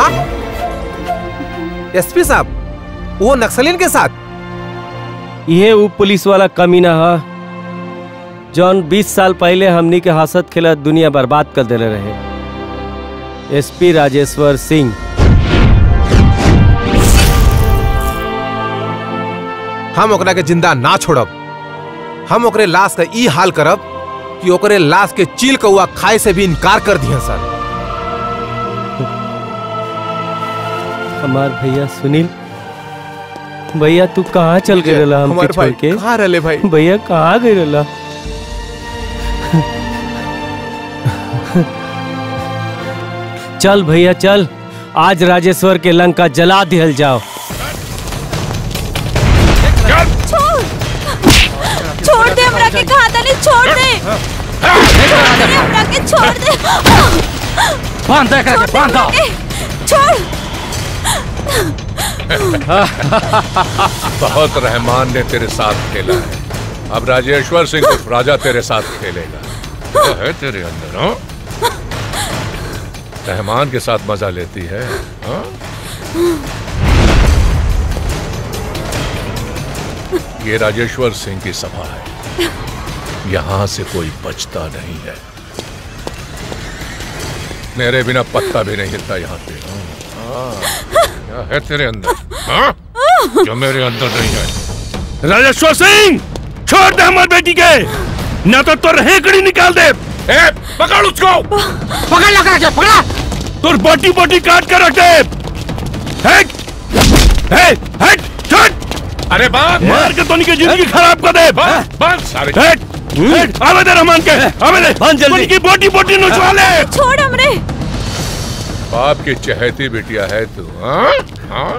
एसपी साहब वो नक्सलियन के साथ ये वो पुलिस वाला कमीना है जौन 20 साल पहले हमनी के हंसत खेलत दुनिया बर्बाद कर देले रहे एसपी राजेश्वर सिंह हम ओकरा के जिंदा ना छोड़ब हम ओकरे लाश का ई हाल करब कि ओकरे लाश के चील कौआ खाए से भी इनकार कर दिया सर हमार भैया सुनील भैया तू कहाँ चल गए रहला हमके हमार छोड़ भाई के कहाँ रहले भाई भैया कहाँ गए रहला चल भैया चल आज राजेश्वर के लंका जला दिहल जाओ छोड़ दे हमरा के कहा था नहीं छोड़ दे छोड़ दे हमरा के छोड़ दे बांध दे करके, छोड़ दे बांध दो। हमरा के, छोड़ बहुत रहमान ने तेरे साथ खेला है अब राजेश्वर सिंह उर्फ राजा तेरे साथ खेलेगा क्या है तेरे अंदर हाँ? रहमान के साथ मजा लेती है हाँ? ये राजेश्वर सिंह की सभा है यहाँ से कोई बचता नहीं है मेरे बिना पत्ता भी नहीं हिलता यहाँ पे हाँ। क्या है तेरे अंदर हाँ? जो मेरे अंदर नहीं है राजेश्वर सिंह छोड़ दे हमारी बेटी के न तो तुर हेकड़ी निकाल दे ए, पकड़ उसको पकड़ लगा के पकड़ा तुर बोटी बोटी काट कर रख दे हेट हेट हेट छोड़ अरे बाप मार के तो की जिंदगी खराब कर दे बस सारे हेट हेट आवे दे रहमान के आवे दे बंद जल्दी। उनकी बोटी बोटी नुचवा ले छोड़ हमरे बाप की चहेती बिटिया है तू हाँ? हाँ?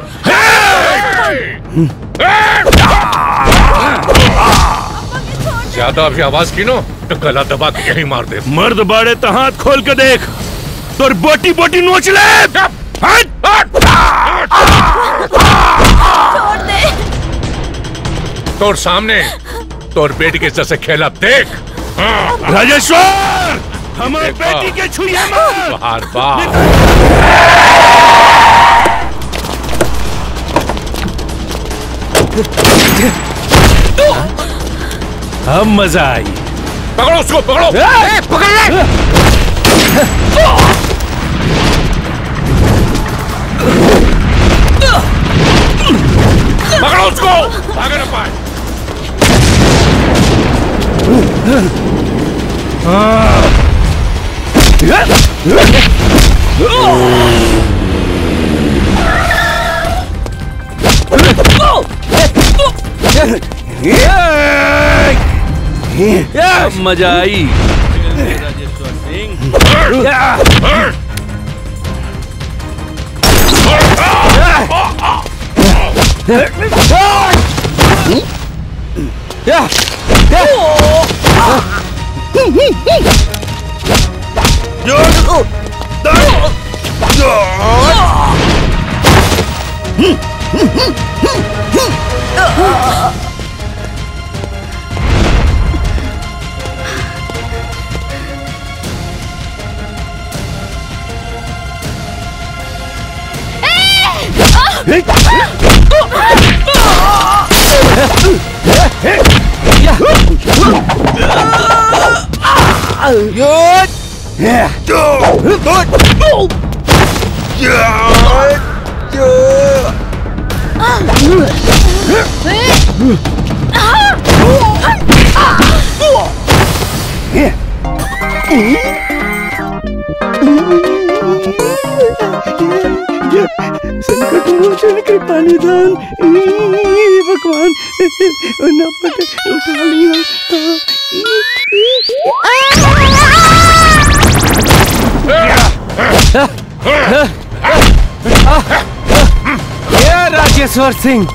ज्यादा भी आवाज की नो तो गला दबा के यही मार दे मर्द बाड़े तो हाथ खोल के देख तुर बोटी बोटी नोच ले हट छोड़ दे तोर सामने तोर बेटी के जैसे खेला देख हाँ। राजेश्वर हमारे देखा। बेटी के छुइए मत बाहर बाहर अब मजा आई पकड़ो उसको पकड़ो पकड़ ले पकड़ो उसको भागे ना पाए अब मजा आई वरदान ई भगवान ना पट उठा लिया ये राजेश्वर सिंह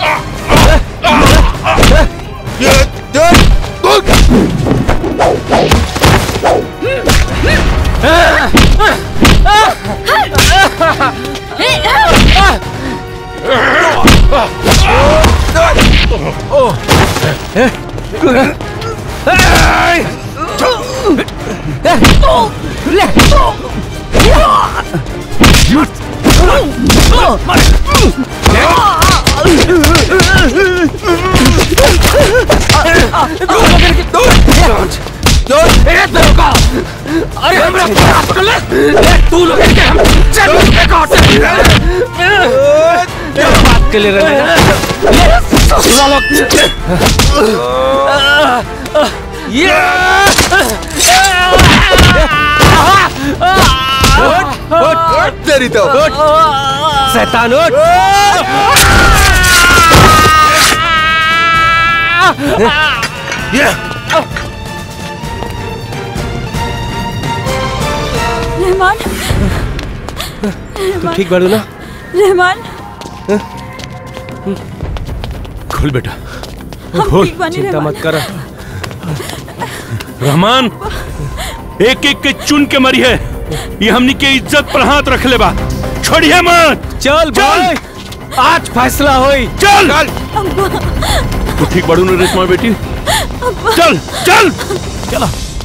अरे हमरा बात कर ले तू लोग के हम चल के काट क्या बात के लिए रहे ले ससुरा लोग ये तेरी तो शैतान उठ रहमान तू ठीक बाड़ू ना रहमान खोल बेटा हम खोल ठीक बानी चिंता रहमान मत कर रहमान एक एक के चुन के मरी है ये हमनी के इज्जत पर हाथ रख ले बा छोड़िए मत चल चल आज फैसला होई चल तू ठीक बाड़ू ना रेशमा बेटी चल चल चला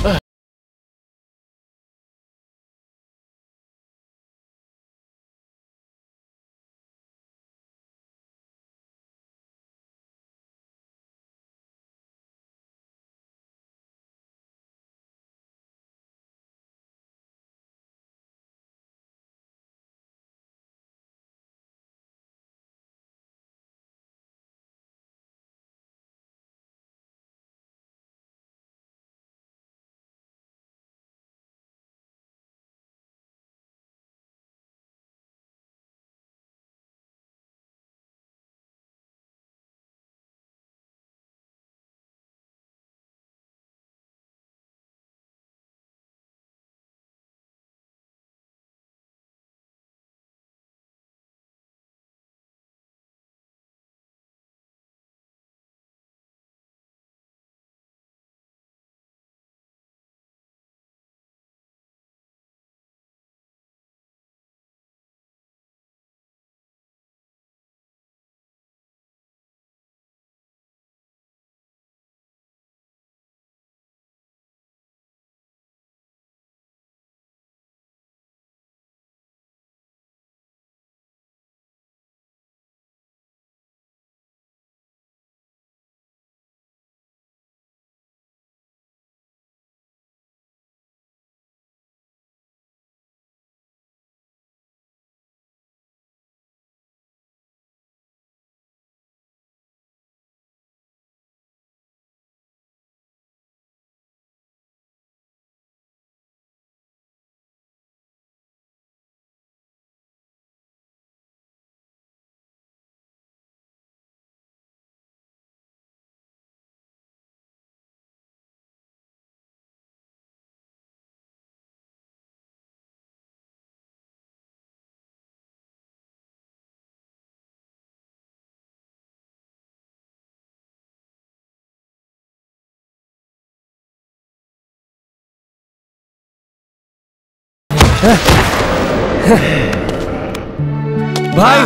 भाई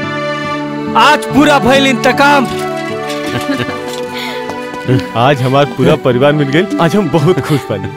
आज पूरा भइल इंतकाम आज हमारा पूरा परिवार मिल गई आज हम बहुत खुश बानी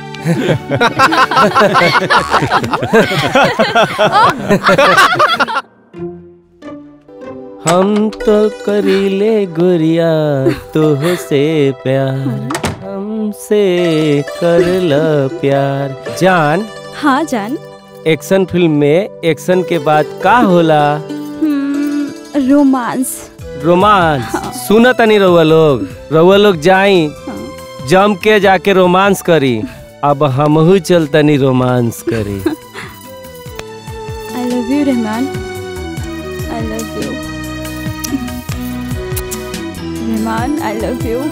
हम तो करीले गुरिया तोह से प्यार हमसे कर ल प्यार जान हाँ जान एक्शन फिल्म में एक्शन के बाद का होला हम्म, रोमांस रोमांस सुन तनी रउआ लोग रउआ लोग जाई जम के जाके रोमांस करी अब हमहू चल तनी रोमांस करी I love you Rahman I love you Rahman I love you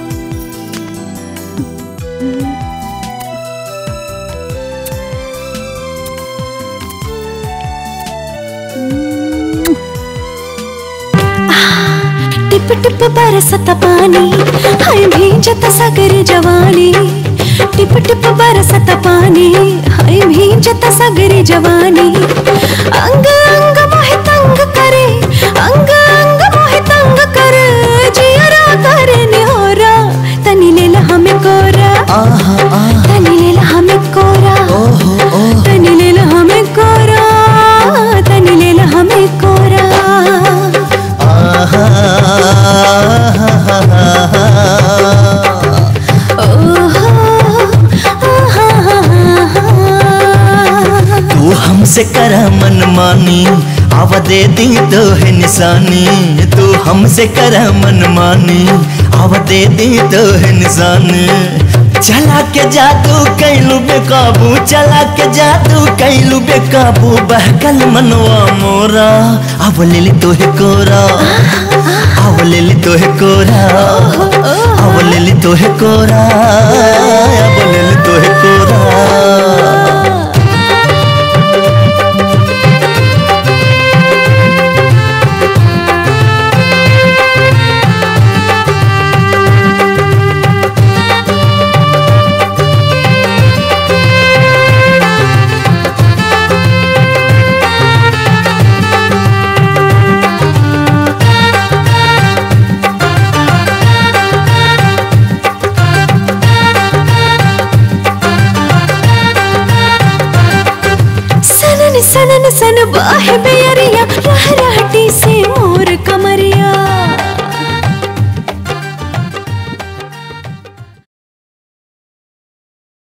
टिप टिप बरसत पानी हाय भींजत सगर जवानी टिप टिप बरसत पानी हाय भींजत सगर जवानी अंग अंग मोहे तंग करे अंग अंग मोहे तंग करे जियरा करे निहोरा तनी लेल हमें कोरा तनी लेल हमें कोरा तनी लेल हमें कोरा तनी लेल हमें कोरा तू हमसे कर मन मानी आवा दे दी तो है निशानी तू हमसे कर मन मानी आवा दे दी तो है निशानी चला के जादू कैलू बेकाबू चला के जादू कैलू बेकाबू बहकल मनवा मोरा अब ले ली तो है कोरा अब ले ली तो है कोरा अब ले ली तो है कोरा अब ले ली तो है कोरा सनन सनन सन बाहे बेरिया रह रहटी से मोर कमरिया